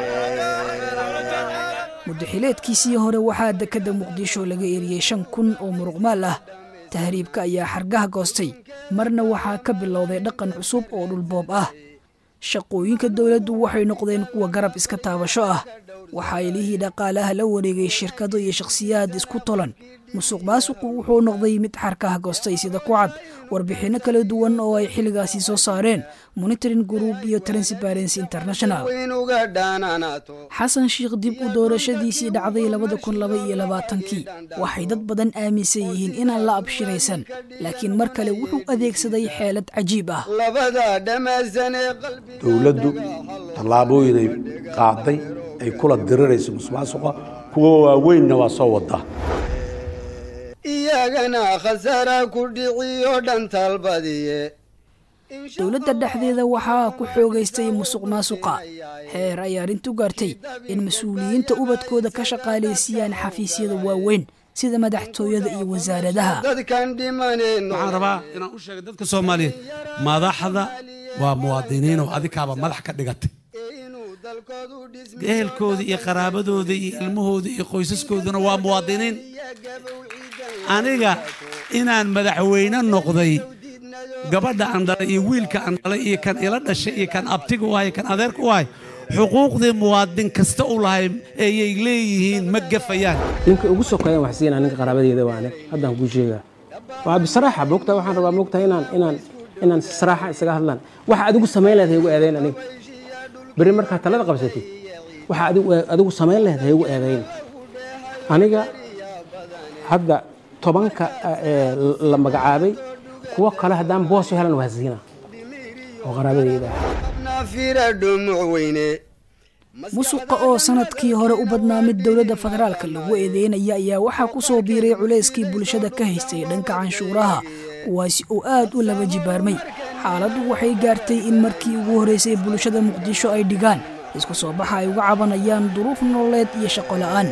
muddaxileedkiisii hore waxaa dekedda muqdisho laga eriyey shan kun oo muruqmaal ah tahriibka ayaa xargaha goostay marna waxaa ka bilowday dhaqan cusub oo dhulboob ah shaqooyinka dowladdu waxay noqdeen kuwa garab iska taabasho ah waxaa ilihii dhaqaalaha la wareegay shirkado iyo shakhsiyaad isku tolan musuq maasuqu wuxuu noqday mid xarkaha goostay sida ku cad warbixinno kala duwan oo ay xilligaasi soo saareen monitoring group iyo transparency international inuga dhaananaato xasan sheikh dib u doorashadiisii dhacday labada kun laba iyo labaatankii waxay dad badan aaminsan yihiin inaan la abshiraysan laakiin mar kale wuxuu adeegsaday xeelad cajiib ah labada dhammaysan ee qalbi dowladdu tallaabooyinay qaaday ay kula dirirayso musuqmaasuqa kuwa waaweynna waa soo wadaa iyagana khasaara ku dhiciyo dhan talbadiye dowladda dhexdeeda waxaa ku xoogaystay musuq maasuqa heer ay arrintu gaartay in mas-uuliyiinta ubadkooda ka shaqaalaysiiyaan xafiisyada waaweyn sida madaxtooyada iyo wasaaradaha dadkan dhimaneen waxaan rabaa inaan u sheego dadka soomaaliyeed madaxda waa muwaadiniin oo adikaaba madax ka dhigatay ehelkooda iyo qaraabadooda iyo ilmahooda iyo qoysaskooduna waa muwaadiniin aniga inaan madaxweyne noqday gabadha aan dhalay iyo wiilka aan dhalay iyo kan ila dhashay iyo kan abtiga u ahay kan adeerka u ahay xuquuqdii muwaadin kasta u lahay ayay leeyihiin ma gafayaan ninka ugu sokeeyaan wax siinaa ninka qaraabadeeda waane haddaan kuu sheegaa waa bisaraaxa moogtaa waxaan rabaa moogtaa inaan inaan inaan si saraaxa isaga hadlaan waxa adigu samayn lahayd ha igu eedayn aniga berri markaa talada qabsatid waxa adigu adigu samayn lahayd ha igu eedayn aniga hadda tobanka ee la magacaabay kuwo kale haddaan boos u helan waa siinaa oo qaraabadeyda ah nafira dhumuc weyne musuqa oo sanadkii hore u badnaa mid dowladda federaalka lagu eedeynaya ayaa waxaa ku soo biiray culayskii bulshada ka haystay dhanka canshuuraha kuwaasi oo aad u laba jibaarmay xaaladdu waxay gaartay in markii ugu horraysay bulshada muqdisho ay dhigaan isku soo baxa ay uga cabanayaan duruuf nololeed iyo shaqo la'aan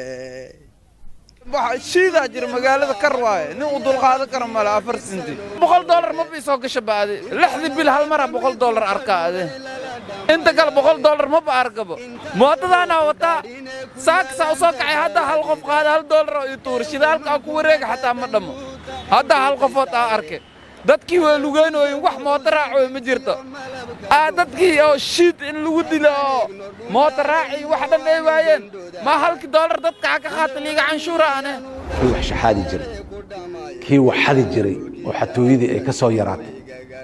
shiidaa jira magaalada kar waaye nin uu dulqaadan karo male afar sinti boqol dollar ma bii soo gasha baade lixdii bil hal mara boqol dollar arkaa ade inta kale boqol dollar ma ba argabo mootadaanaa wataa saaksaa u soo kacay hadda hal qof qaada hal dollar oo ii tuura shidaalka aan ku wareega xataa ma dhammo hadda hal qofood aa arke dadkii waa lugeynooyin wax mooto raacoy ma jirto aa dadkii oo shiid in lagu dilo oo mooto raaci wax dhan ay waayeen ma halkii dollar dadka ha ka qaata liiga canshuura ane kii wax shaxaadi jiray kii wax xadi jiray oo xatooyadii ay ka soo yaraatay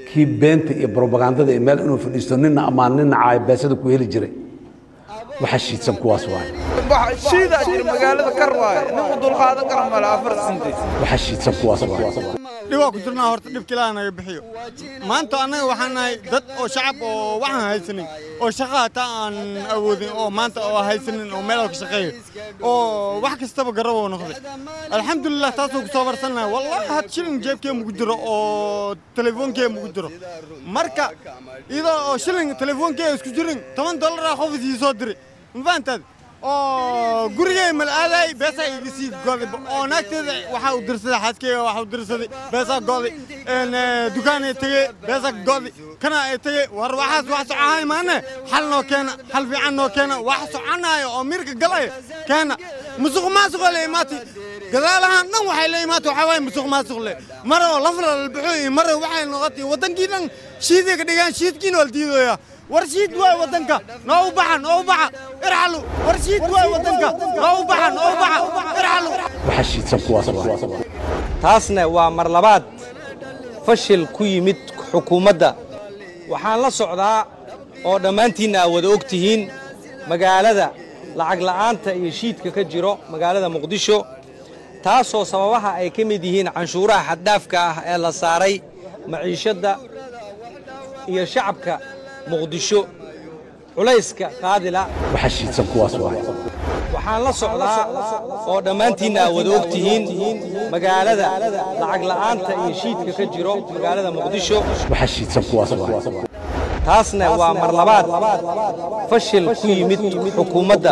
kii beenta iyo brobagandada iyo meel inuu fadhiisto nina ammaan nina caayo beesada ku heli jiray waxa shiidsan kuwaas waaye shiidaa jira magaalada kar waaye nin u dulqaadan kara male afar sinti waxa shiidsan kuwaas waaye dhibaa ku jirnaa horta dhibka ilaaha naga bixiyo maanta annaga waxaan nahay dad oo shacab oo waxaan haysanin oo shaqa hataa aan awoodin oo maanta oo haysanin oo meel ka shaqeeyo oo wax kastaba garab oo noqday alxamdulilah taasoo ku soo barsannahay wallahi had shilin jeebkee mugu jiro oo telefoonkee mugu jiro marka iyadoo oo shilin telefoonkee isku jirin toban dollaraa qof isii soo diri ma fahantaad oo gurigay malaaday beesaa iga sii goday oo naagteeda waxaa u dirsaday xaaskeyga waxaa u dirsaday beesaa goday dukaanay tegey beesaa goday kana ay tegey war waxaas wax socohay maane xal noo keena xal fiican noo keena wax soconaayo oo mirka galaya keena musuq maasuqa le imaati gadaalahaan dhan waxay la imaata waxaa waaye musuq maasuq le mara oo lafla lalbaxo iyo mara waxay noqotay waddankii dhan shiiday ka dhigaan shiidkiina waa la diidooyaa war shiid waay waddanka noo u baxa noo u baxa irxalu war shiid waay waddanka noo u baxa noo u baxa irxalu waxa shiidsan kuwaas waaye taasna waa mar labaad fashil ku yimid xukuumadda waxaan la socdaa oo dhammaantiinna aad wada og tihiin magaalada lacag la'aanta iyo shiidka ka jiro magaalada muqdisho taasoo sababaha ay ka mid yihiin canshuuraha xaddhaafka ah ee la saaray maciishadda iyo shacabka muqdisho culayska qaadila waxa shiidsan kuwaas waaye waxaan la socdaa oo dhammaantiinna aad wada og tihiin magaalada lacag la'aanta iyo shiidka ka jiro magaalada muqdisho waxa shiidsan kuwaas waaye taasna waa mar labaad fashil ku yimid xukuumadda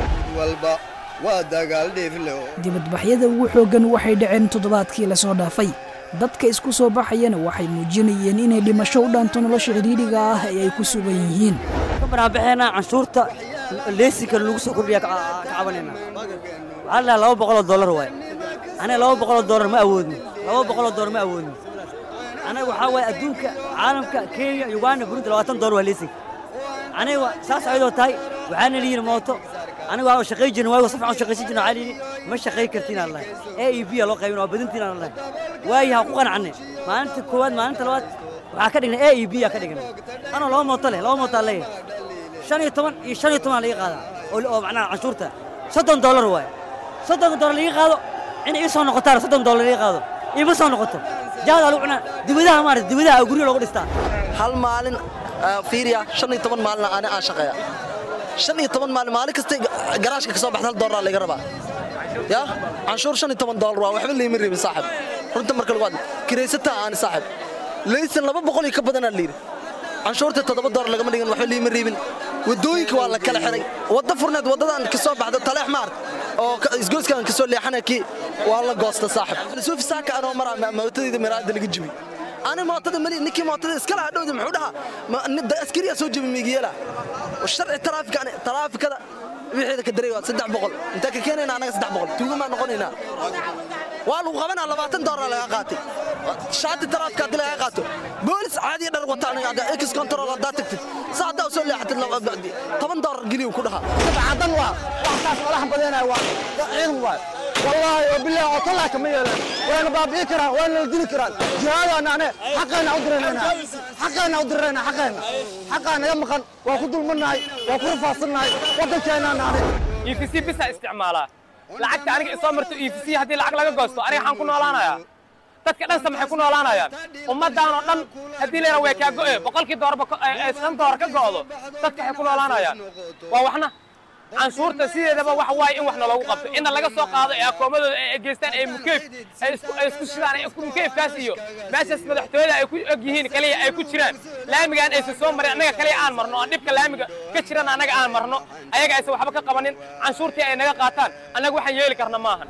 dibadbaxyada ugu xooggan waxay dhaceen toddobaadkii lasoo dhaafay dadka isku soo baxayana waxay muujinayeen inay dhimasho u dhaanto nolosha cidhiidhiga ah ee ay ku sugan yihiin banaanbaxeena canshuurta leesinka lagu soo kordhiya ka cabanayna waxaa la laba boqoloo dollar waaye aniga laba boqoloo dollar ma awoodno laba boqoloo dollar ma awoodno aniga waxaa waaye adduunka caalamka kenya uganda burundi labaatan dollar waa leesinka aniga saas ayadoo tahay waxaana liyihi mooto aniga waa shaqay jirna waayo safcan shaqaysan jirna waxaa liyihi ma shaqay kartiin aan lahay a e b aa loo qaybin waa badintiin aan lahay waayi ha ku qanacne maalinta koowaad maalinta labaad waxaa ka dhignay a e b aa ka dhignay anoo laba mooto leh laba mooto aan leeyahay shan iyo toban iyo shan iyo toban laga qaadaa oo macnaha canshuurta soddon dollar waaye soddonka dollar laga qaado in ii soo noqotaan soddon dollar laga qaado iima soo noqoto jaadaa lagu cunaa dibadaha maarata dibadaha guryo loogu dhistaa hal maalin fiiriya shan iyo toban maalin ani aan shaqeeya shan iyo toban maalin maalin kasta garaashka ka soo baxda hal dollar laga rabaa ya canshuur shan iyo toban dollar waa waxba layma reebin saaxib runta marka lagu hadlo kiraysataa aani saaxib laysan laba boqol iyo ka badanaa layidhi canshuurta toddoba dollar lagama dhigin waxba liima reebin waddooyinka waa la kala xiray wadda furneed waddadan ka soo baxda taleex maart oo isgoyskan ka soo leexana kii waa la goosta saaxib suufi saaka anoo maraa mootadayda miraada laga jibi ani mootada mali ninkii mootada iskala hadhowda muxuu dhahaa askariyaa soo jebi miigiyeela sharci taraafikada taraafikada wixii ka daray waa saddex boqol intaa ka keenayna anaga saddex boqol tuugamaa noqonaynaa waa lagu qabanaa labaatan doolar laga qaatay shaati taraafika haddii laga qaato boolis caadiya dhar wata aniga ex control haddaa tagtid saa haddaa usoo leexatid toban doolar geliyu ku dhahaa cadan waa waxtaas madax badeenaya waa ciidan waay والله وبالله وطلع كما يلا وانا بابي كرا وانا الدين كرا جهاد انا انا حقنا ادرينا حقنا ادرينا حقنا حقنا يا مقن وكل مناي وكل فاصلناي ودكينا انا اي في سي بس استعمالها lacagta aniga isoo marto e v c haddii lacag laga goosto aniga waxaan ku noolaanayaa dadka dhan samaxay ku noolaanayaan ummaddan oo dhan haddii layna way kaa go'e boqolkii doorba shan door ka go'do dadka waxay ku noolaanayaan waa waxna canshuurta sideedaba waxa waaye in wax naloogu qabto inna laga soo qaado ee akoomadooda ay geystaan ee mukeyf ay isku shidaan mukeyfkaas iyo meeshaas madaxtooyada ay ku og yihiin kaliya ay ku jiraan laamigaan aysan soo marin annaga kaliya aan marno oo dhibka laamiga ka jiran annaga aan marno ayaga aysan waxba ka qabanin canshuurtii ay naga qaataan annaga waxaan yeeli karna maahan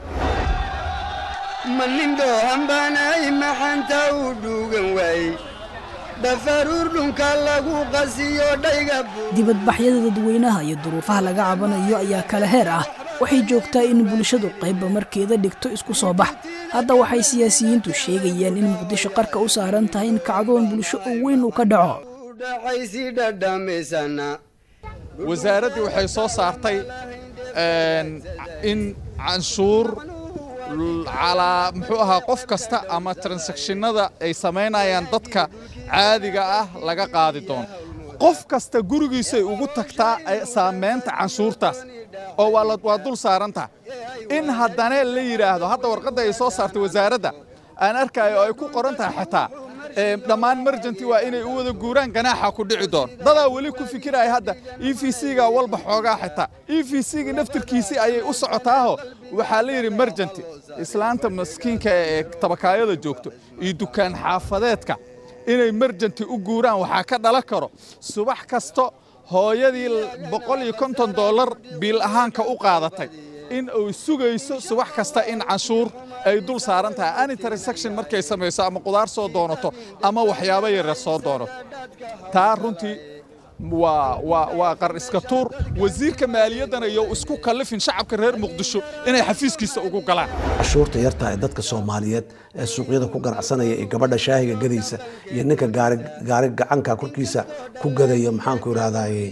malindho hambanay maxanta u dhuugan waayey dhafaruur dhunka lagu qasiyo dhayga dibadbaxyada dadweynaha iyo duruufaha laga cabanayo ayaa kala heer ah waxay joogtaa in bulshadu qaybba markeeda dhigto isku soo bax hadda waxay siyaasiyiintu sheegayaan in muqdisho qarka u saaran tahay in kacdoon bulsho oo weyn uu ka dhaco dhaxaysi dhadhamaysana wasaaraddii waxay soo saartay in canshuur calaa muxuu ahaa qof kasta ama transactionada ay samaynayaan dadka caadiga ah laga qaadi doono qof kasta gurigiisay ugu tagtaa saamaynta canshuurtaas oo waa dul saarantaha in haddana la yidhaahdo hadda warqadda ay soo saartay wasaaradda aan arkayo oo ay ku qoran tahay xitaa dhammaan merjanti waa inay u wada guuraan ganaaxa ku dhici doon dadaa weli ku fikiraya hadda e v c-ga walba xoogaa xitaa e v c-ga naftirkiisii ayay u socotaaho waxaa la yidhi merjanti islaanta maskiinka ee tabakaayada joogto iyo dukaan xaafadeedka inay merjanti u guuraan waxaa ka dhalan karo subax kasto hooyadii boqol iyo konton dollar biil ahaanka u qaadatay in uu sugayso subax kasta in canshuur ay dul saaran tahay any transaction markay samayso ama qudaar soo doonato ama waxyaabo yaryar soo doonato taa runtii waa waa waa qar iska tuur wasiirka maaliyaddana iyo isku kallifin shacabka reer muqdisho inay xafiiskiisa ugu galaan cashuurta yarta ee dadka soomaaliyeed ee suuqyada ku ganacsanaya iyo gabadha shaahiga gadaysa iyo ninka gaari gaari gacanka korkiisa ku gadaya maxaanku irahdaye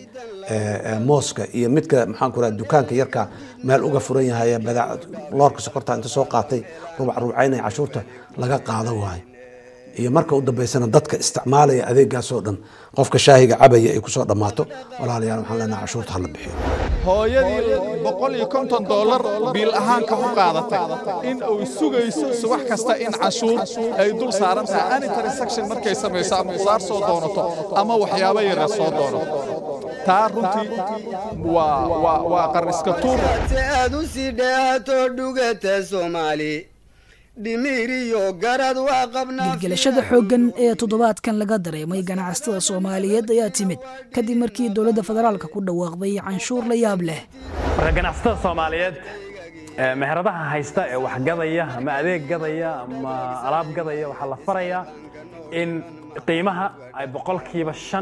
mooska iyo midka maxaanku irahda dukaanka yarka meel uga furan yahay loorka sokorta inta soo qaatay rubac rubcaynaya cashuurta laga qaado waayo iyo marka u dambaysana dadka isticmaalaya adeegaasoo dhan qofka shaahiga cabaya ay kusoo dhammaato walaalayaal waxaan leenahay cashuurta hala bixiyo hooyadii boqol iyo konton dollar biil ahaanka u qaadatay in uu sugayso subax kasta in canshuur ay dul saaran tahay any transaction markay samayso ama qudaar soo doonato ama waxyaabo yaryar soo doonato taa runtii waa waa waa qar iska tuur aad u sii dheehato dhugata soomaali dhimiriyo garad waa qabnaa gelgelashada xooggan ee toddobaadkan laga dareemay ganacsatada soomaaliyeed ayaa timid kadib markii dowladda federaalka ku dhawaaqday canshuur la yaab leh marka ganacsatada soomaaliyeed meheradaha haysta ee wax gadaya ama adeeg gadaya ama alaab gadaya waxaa la farayaa in qiimaha ay boqolkiiba shan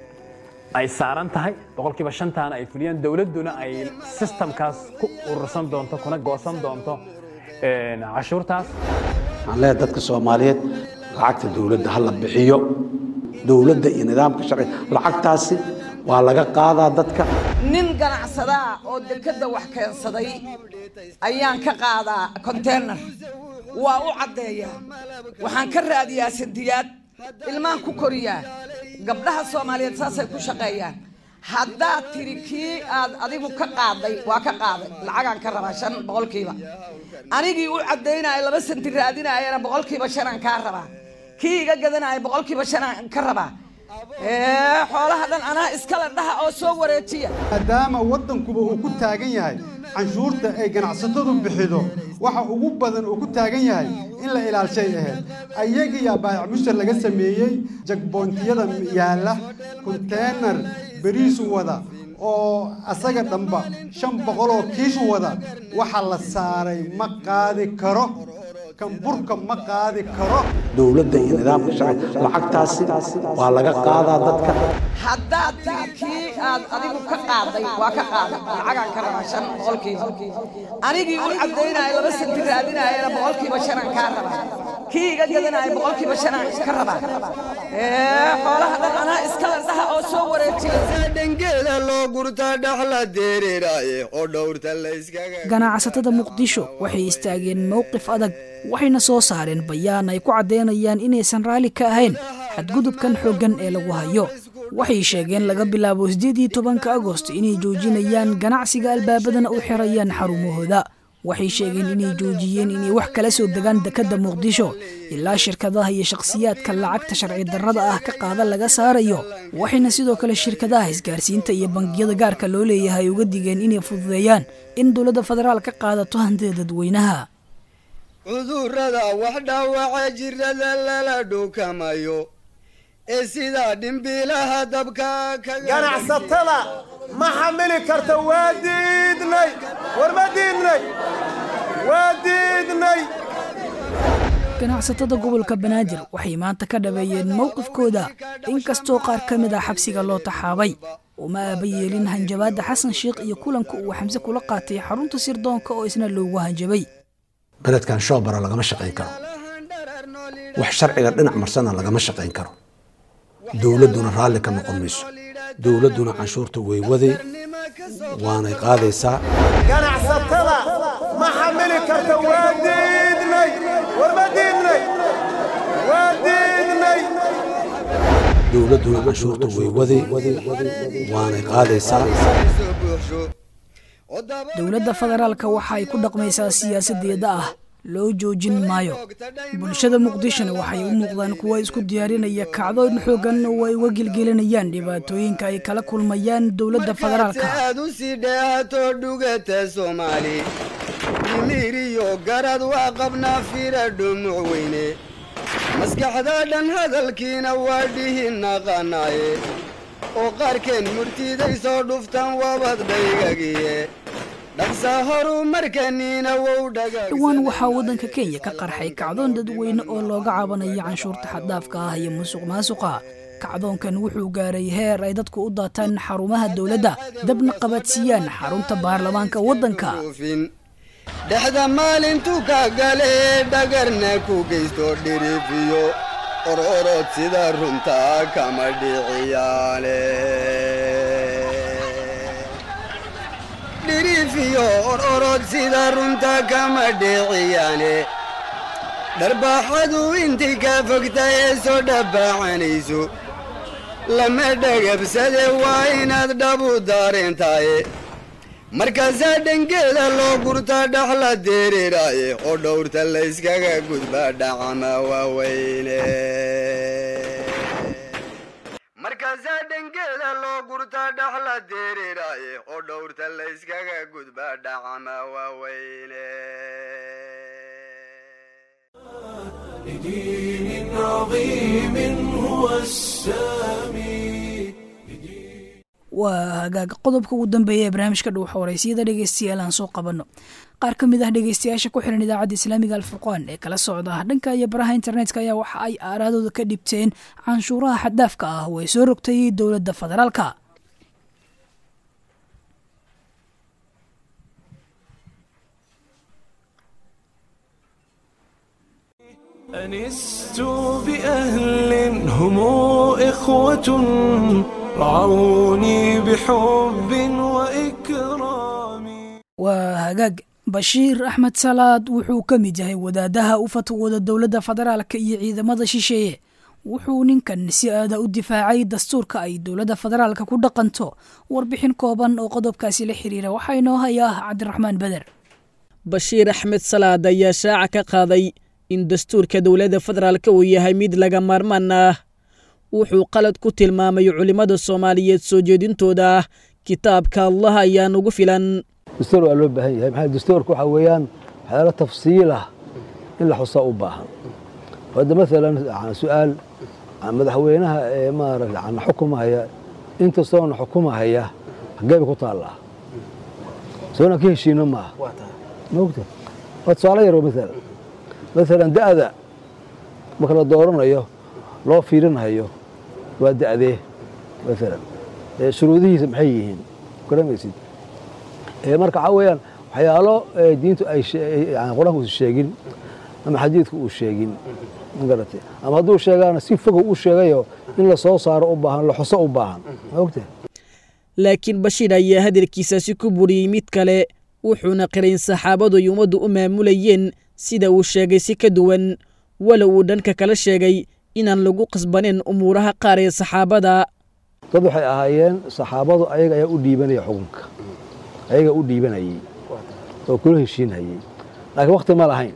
ay saaran tahay boqolkiiba shantaana ay fuliyaan dowladduna ay sistamkaas ku urursan doonto kuna goosan doonto cashuurtaas waxaan leeyahay dadka soomaaliyeed lacagta dowladda ha la bixiyo dowladda iyo nidaamka sharciga lacagtaasi waa laga qaadaa dadka nin ganacsadaa oo dekedda wax keensaday ayaan ka qaadaa konteynar waa u caddeeyaa waxaan ka raadiyaa sandiyaad ilmaan ku koriyaa gabdhaha soomaaliyeed saasay ku shaqeeyaan haddaad tiri kii aad adigu ka qaaday waa ka qaaday lacagaan ka rabaa shan boqolkiiba anigii u caddaynaya laba santi raadinayana boqolkiiba shanaan kaa rabaa kii iga gadanaya boqolkiiba shanaan ka rabaa xoolaha dhan anaa iskale dhaha oo soo wareejiya maadaama waddankuba uu ku taagan yahay canshuurta ay ganacsatadu bixido waxa ugu badan uu ku taagan yahay in la ilaalshay ahayd ayagiyaa baayac mushtar laga sameeyey jagboontiyada yaalla konteenar beriisu wada oo asaga dhanba shan boqoloo kiishu wada waxa la saaray ma qaadi karo kan burka ma qaadi karo dowladda iyo nidaamka sharciga lacagtaasi waa laga qaadaa dadka haddaad tiri kii aad adigu ka qaaday waa ka qaaday lacagaan ka rabaa shan boqolkiiba anigii u caddaynaya laba santi raadinayana boqolkiiba shanaan kaa rabaa kii iga gadanaya boqolkiiba shanaan ka rabaa xoolaha dhan anaa iskale dhaha oo soo wareejiya dhangeeda loo gurta dhaxla dereeraaye oo dhowrta la iskaga ganacsatada muqdisho waxay istaageen mowqif adag waxayna soo saareen bayaan ay ku caddaynayaan inaysan raalli ka ahayn xadgudubkan xooggan ee lagu hayo waxay sheegeen laga bilaabo siddeed iyo tobanka agost inay joojinayaan ganacsiga albaabadana u xirayaan xarumahooda waxay sheegeen inay joojiyeen inay wax kala soo degaan dekedda muqdisho ilaa shirkadaha iyo shakhsiyaadka lacagta sharci darrada ah ka qaada laga saarayo waxayna sidoo kale shirkadaha isgaarsiinta iyo bangiyada gaarka loo leeyahay uga digeen inay fududeeyaan in dowladda federaal ka qaadato hantida dadweynaha cudurrada wax dhaawaca jirada lala dhukamayo ee sidaa dhimbiilaha dabka ganacsatada ma xamili karta waa diidnay war ma diidnay waa diidnay ganacsatada gobolka banaadir waxay maanta ka dhabeeyeen mowqifkooda inkastoo qaar ka mid ah xabsiga loo taxaabay uma aaba yeelin hanjabaadda xasan sheikh iyo kulanka uu xamse kula qaatay xarunta sirdoonka oo isna loogu hanjabay beledkan shoobara lagama shaqayn karo wax sharciga dhinac marsana lagama shaqayn karo dowladduna raalli ka noqon mayso dowladduna canshuurta way waday waanay qaadaysaa ganacsatada ma xamili karta waa diid dowladduna canshuurta way wadi waanay qaadaysaa dowladda federaalka waxa ay ku dhaqmaysaa siyaasadeeda ah loo joojin maayo bulshada muqdishona waxay u muuqdaan kuwa isku diyaarinaya kacdoon xoogan oo ay uga gelgelinayaan dhibaatooyinka ay kala kulmayaan dowladda federaalka aad u sii dheehato dhugata soomaali dhimiriyo garad waa qabnaa fira dhumuc weyne maskaxda dhan hadalkiina waa dhihi naqanaaye oo qaarkeen murtiday soo dhuftaan wabad dhaygagiye dhaqsa horumarkaniina wow dhowaan waxaa waddanka kenya ka qarxay kacdoon dadweyne oo looga cabanaya canshuurta xaddaafka ah iyo musuq maasuqa kacdoonkan wuxuu gaaray heer ay dadku u daataan xarumaha dowladda dabna qabadsiiyaan xarunta baarlamaanka waddanka dhexda maalintuu ka gale dhagarna ku geysto dhirifiyo ororod sida runtaa kama dhiciyaale dhirifiyo ororod sida runta kama dhiciyaane dharbaaxadu intii ka fogta ee soo dhabbaacanayso lama dhagabsade waa inaad dhabu daareentaaye markaasaa dhangeeda loo gurta dhaxla dereeraaye oo dhowrta layskaga gudba dhacama waaweyne markaasaa dhangeeda loo gurta dhaxla dereeraaye oo dhowrta layskaga gudba dhacama waaweyne لدين عظيم هو السامي waa hagaag qodobka ugu dambeeya ee barnaamijka dhuuxa waraysiyada dhegeystayaal aan soo qabanno qaar ka mid ah dhegeystayaasha ku xiran idaacadda islaamiga alfurqaan ee kala socda dhanka iyo baraha internetka ayaa waxa ay aaraadooda ka dhibteen canshuuraha xaddaafka ah oo ay soo rogtay dowladda federaalka أنست بأهل هم إخوة رعوني بحب وإكرام waa hagaag bashiir axmed salaad wuxuu ka mid yahay wadaadaha u fatwooda dowladda federaalka iyo ciidamada shisheeye wuxuu ninkan si aada u difaacay dastuurka ay dowladda federaalka ku dhaqanto warbixin kooban oo qodobkaasi la xiriira waxaa inoo hayaa cabdiraxmaan beder bashiir axmed salaad ayaa shaaca ka qaaday in dastuurka dowladda federaalka uu yahay mid laga maarmaan ah wuxuu qalad ku tilmaamay culimmada soomaaliyeed soo jeedintooda ah kitaabka allah ayaa nugu filan dastuur waa loo baahan yahay maxaa dastuurka waxaa weeyaan waxyaalo tafsiil ah in la xusaa u baahan hadda maalan su-aal madaxweynaha ee maaragta ana xukumahaya intastoona xukumahaya xaggee bay ku taallaa soona ka heshiino maaha maogta waa tusaale yar maalan maalan da'da marka la dooranayo loo fiirinayo waa da'dee maalan shuruudihiisa maxay yihiin garamaysid marka waxaa weeyaan waxyaalo diintu ay qur-aanku uusan sheegin ama xadiidku uu sheegin magarate ama hadduu sheegaana si fogow u sheegayo in la soo saaro u baahan la xuso u baahan ma ogta laakiin bashiir ayaa hadalkiisaasi ku buriyey mid kale wuxuuna qirayn saxaabadu ay ummaddu u maamulayeen sida uu sheegay si ka duwan walow uu dhanka kala sheegay inaan lagu qasbanin umuuraha qaar ee saxaabada dad waxay ahaayeen saxaabadu ayaga ayaa u dhiibanaya xukunka ayaga u dhiibanayey oo kula heshiinhayey laakiin wakti ma lahayn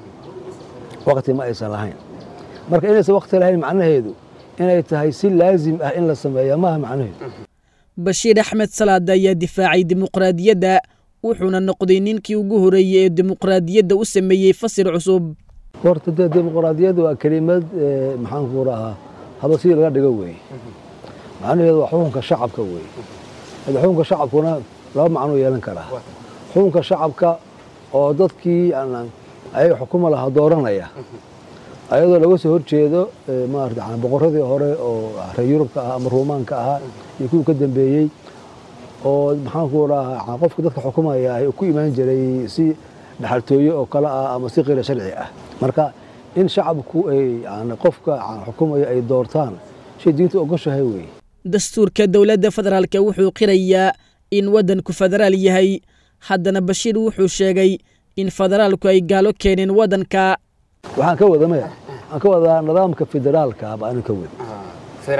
wakti ma aysan lahayn marka inaysan wakti lahayn macnaheedu inay tahay si laazim ah in la sameeya maaha macnaheedu bashiir axmed salaad ayaa difaacay dimuqraadiyadda wuxuuna noqday ninkii ugu horeeyey ee dimuqraadiyadda u sameeyey fasir cusub horta dee dimuqraadiyadda waa kelimad maxaanku rahaa haba sidii laga dhigo weeye macnaheedu waa xukunka shacabka weeye hadda xukunka shacabkuna laba macnuu yeelan karaa xukunka shacabka oo dadkii ayaga xukuma lahaa dooranaya ayadoo laga soo horjeedo maarata boqoradii hore oo reer yurubka ah ama ruumaanka ahaa iyo kuwii ka dambeeyey oo maxaanku rahaa qofka dadka xukumaya ay ku imaan jiray si dhaxaltooye oo kale ah ama si qira sharci ah marka in shacabku ay qofka xukumaya ay doortaan shay diintu ogoshahay weeye dastuurka dowladda federaalka wuxuu qirayaa in waddanku federaal yahay haddana bashiir wuxuu sheegay in federaalku ay gaalo keeneen waddanka waxaan ka wada maya waxaan ka wadaa nidaamka federaalka baa anin ka wada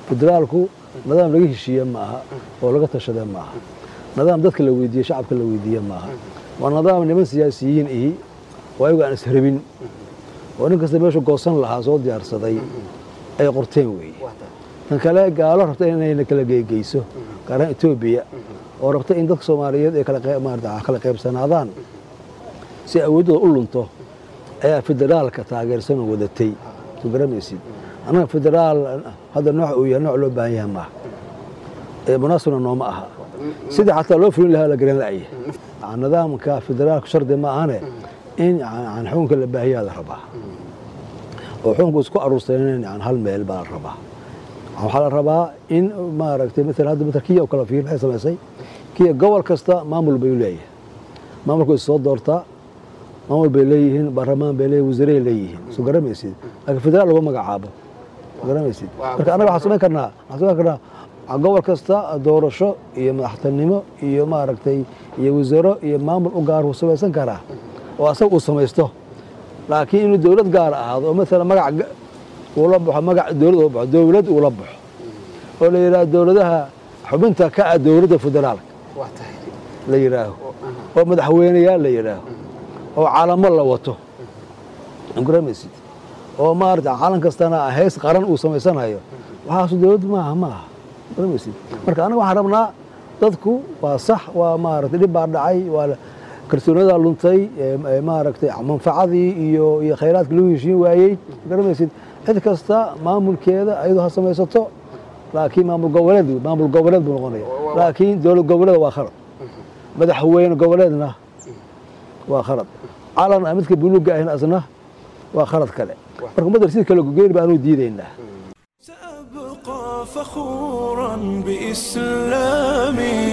federaalku nidaam laga heshiiye ma aha oo laga tashade ma aha nidaam dadka la weydiiye shacabka la weydiiye ma aha waa nidaam niman siyaasiyiin ihi oo ayagu aan ishrabin oo nin kasta meeshu goosan lahaa soo diyaarsaday ay qorteen weeye tan kale gaalo rabta inayna kala geegeyso gaar ahaan etoobiya oo rabta in dadka soomaaliyeed ay kala qeyb- maarata kala qaybsanaadaan si awooddooda u lunto ayaa federaalka taageersan oo wadatay soo garamaysid annaga federaal hadda nooc uu yahay nooc loo baahan yahay maaha ee munaasibna nooma aha sidii xataa loo fulin lahaa la garan la'ya nidaamka federaalka shardi ma ahane in yani xukunka la baahiyaa la rabaa oo xukunku isku aruursanen yani hal meel baa la rabaa waxaa la rabaa in maaragtay maala hadda matal kiya oo kale fiir maxay samaysay kiya gobol kasta maamul bay leeyahay maamulku is soo doortaa maamul bay leeyihiin baarlamaan bay leeyihin wasiiray leeyihiin soo garamaysid laakiin federaal lagu magacaabo soo garamaysid marka annaga waxaan samayn karnaa waxaan samayn karnaa gobol kasta doorasho iyo madaxtinimo iyo maaragtay iyo wasaaro iyo maamul u gaar uu samaysan karaa oo asaga uu samaysto laakiin inuu dowlad gaar ahaado oo maala magac ga- uula baxo magac dowlad ula baxo dowlad uula baxo oo la yidhahdo dowladaha xubinta ka ah dowladda federaalka la yidhaaho oo madaxweyneyaal la yidhaaho oo calamo la wato garamaysid oo maarata calan kastana heys qaran uu samaysanayo waxaasu dowlad maaha maaha garamaysid marka anaga waxaan rabnaa dadku waa sax waa maaragtay dhib baa dhacay waa la- kalsooniyadaa luntay ee- ee maaragtay manfacadii iyo iyo khayraadka lagu heshiin waayey garamaysid cid kasta maamulkeeda ayadoo ha samaysato laakiin maamul goboleed maamul goboleed buu noqonaya laakiin dowlad goboleed waa khalad madaxweyne goboleedna waa khalad calan aan midka buluugga ahin asna waa khalad kale marka ummadda rasiid kale gogeyn baanu diidaynaa فخورا بإسلامي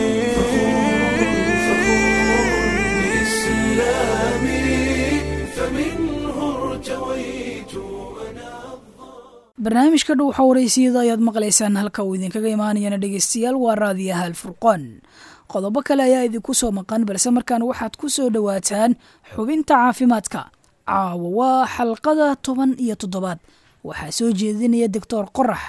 بإسلامي فمنه ارتويت barnaamijka dhow xawareysiyada ayaad maqlaysaan halka uu idinkaga imaanayana dhegeystayaal waa raadiyaha alfurqaan qodobo kale ayaa idinku soo maqan balse markaan waxaad ku soo dhowaataan xubinta caafimaadka caawa waa xalqada toban iyo toddobaad waxaa soo jeedinaya doctor qorax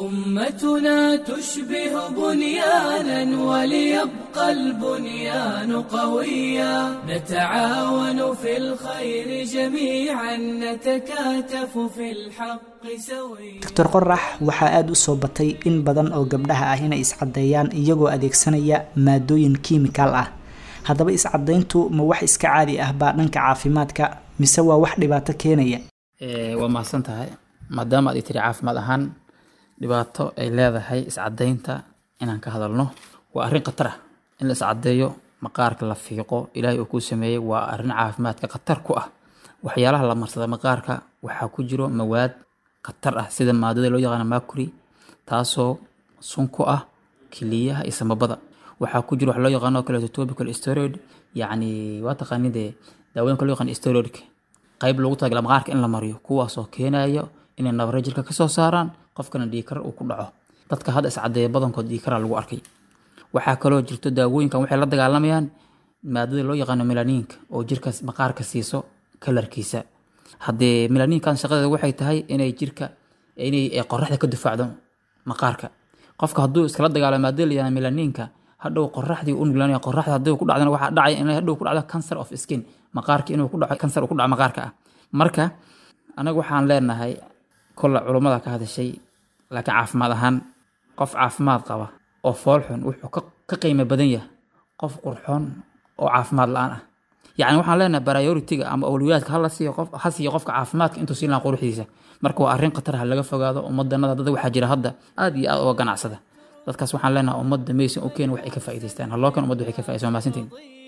أمتنا تشبه بنيانا وليبقى البنيان قويا نتعاون في الخير جميعا نتكاتف في الحق سويا doctor qorax waxaa aada u soo batay in badan oo gabdhaha ah inay iscadeeyaan iyagoo adeegsanaya maadooyin kiimikaal ah haddaba iscadayntu ma wax iska caadi ah baa dhanka caafimaadka mise waa wax dhibaato keenaya Ee, waa mahadsan tahay maadaama aad i tiri caafimaad ahaan dhibaato ay leedahay iscadaynta inaan ka hadalno waa arrin khatar ah in la iscadeeyo maqaarka la fiiqo ilaahay uu kuu sameeyey waa arrin caafimaadka khatar ku ah waxyaalaha la marsada maqaarka waxaa ku jiro mawaad khatar ah sida maadada loo yaqaano mercury taasoo sun ku ah kiliyaha iyo samabada waxaa ku jiro wax loo yaqaano oo kaleeto topical steroid yacni waa taqaanid dee daawooyinka loo yaqaan steroidka qayb loogu talagala maqaarka in la mariyo kuwaasoo keenaya inay nabare jirka kasoo saaraan qofkana dhiigkar uu ku dhaco dadka hadda iscadeeya badankood dhiigkara lagu arkay waxaa kaloo jirto daawooyinkan waxay la dagaalamayaan maadada loo yaqaano melaniinka oo jirka maqaarka siiso kalarkiisa haddee melaniinkan shaqadeeda waxay tahay inay jirka inay ay qoraxda ka difaacdo maqaarka qofka hadduu iskala dagaalo maadada la yaqaano melaniinka hadhow qoraxdii u nuglaanaya qoraxda haddii ku dhacdana waxaa dhacaya inay hadhow ku dhacdo cancer of skin maqaarka inuu ku dhaco cancer uu ku dhaco maqaarka ah marka anaga waxaan leenahay kolle culummada ka hadashay laakiin caafimaad ahaan qof caafimaad qaba oo foolxun wuxuu ka ka qiimo badan yahay qof qurxoon oo caafimaad la-aan ah yacni waxaan leenahay prioritiga ama awliyaadka hala siiyo qof ha siiyo qofka caafimaadka intuu siin lahaa quruxdiisa marka waa arrin khatar ha laga fogaado ummadanada dad waxaa jira hadda aad iyo aad uga ganacsada dadkaas waxaan leenahay ummadda maysan u keen wax ay ka faa'iidaystaan haloo kan ummadda waxay ka faa'iidaysan waa mahadsantihin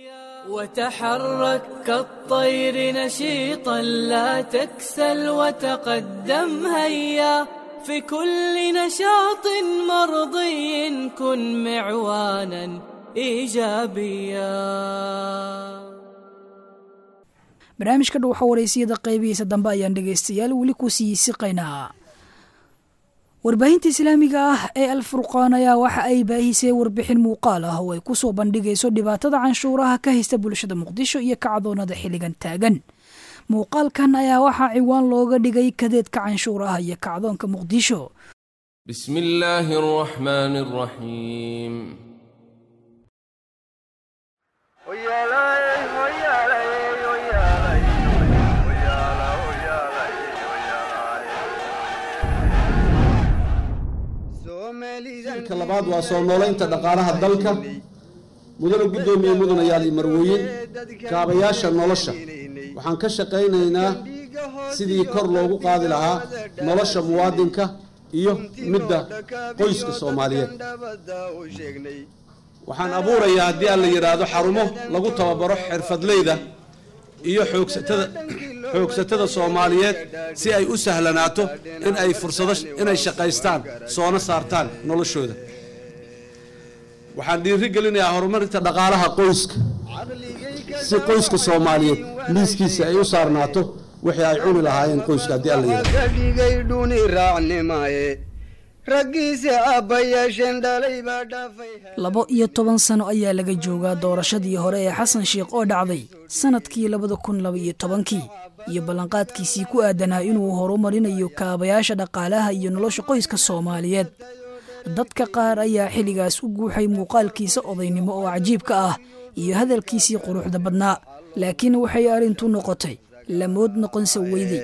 وتحرك كالطير نشيطا لا تكسل وتقدم هيا في كل نشاط مرضي كن معوانا ايجابيا barnaamijka dhow xawareysiyada qaybihiisa dambe ayaan dhegaystayaal weli ku sii siqaynaa warbaahinta islaamiga ah ee alfurqaan ayaa waxa ay baahisay warbixin muuqaal ah oo ay ku soo bandhigayso dhibaatada canshuuraha ka haysta bulshada muqdisho iyo kacdoonada xilligan taagan muuqaalkan ayaa waxaa ciwaan looga dhigay kadeedka canshuuraha iyo kacdoonka muqdisho بسم الله الرحمن الرحيم ka labaad waa soo noolaynta dhaqaalaha dalka mudana guddoomiye mudanayaal iyo marwooyin kaabayaasha nolosha waxaan ka shaqaynaynaa sidii kor loogu qaadi lahaa nolosha muwaadinka iyo midda qoyska soomaaliyeed waxaan abuurayaa haddii aan la yidhaahdo xarumo lagu tababaro xirfadleyda iyo xoogsatada xoogsatada soomaaliyeed si ay u sahlanaato in ay fursado inay shaqaystaan soona saartaan noloshooda waxaan dhiiri gelinayaa horumarinta dhaqaalaha qoyska si qoyska soomaaliyeed miiskiisa ay u saarnaato wixii ay cuni lahaayeen qoyska haddii alla yidhaahdo ka dhigay dhuni raacnimaye raggiisa aabbayaasheen dhalay baa dhaafay labo iyo toban sano ayaa laga joogaa doorashadii hore ee xasan sheikh oo dhacday sannadkii labada kun laba iyo tobankii iyo ballanqaadkiisii ku aadanaa inuu horumarinayo kaabayaasha dhaqaalaha iyo nolosha qoyska soomaaliyeed dadka qaar ayaa xilligaas u guuxay muuqaalkiisa odaynimo oo cajiibka ah iyo hadalkiisii quruxda badnaa laakiin waxay arrintu noqotay lamood noqonsa weyday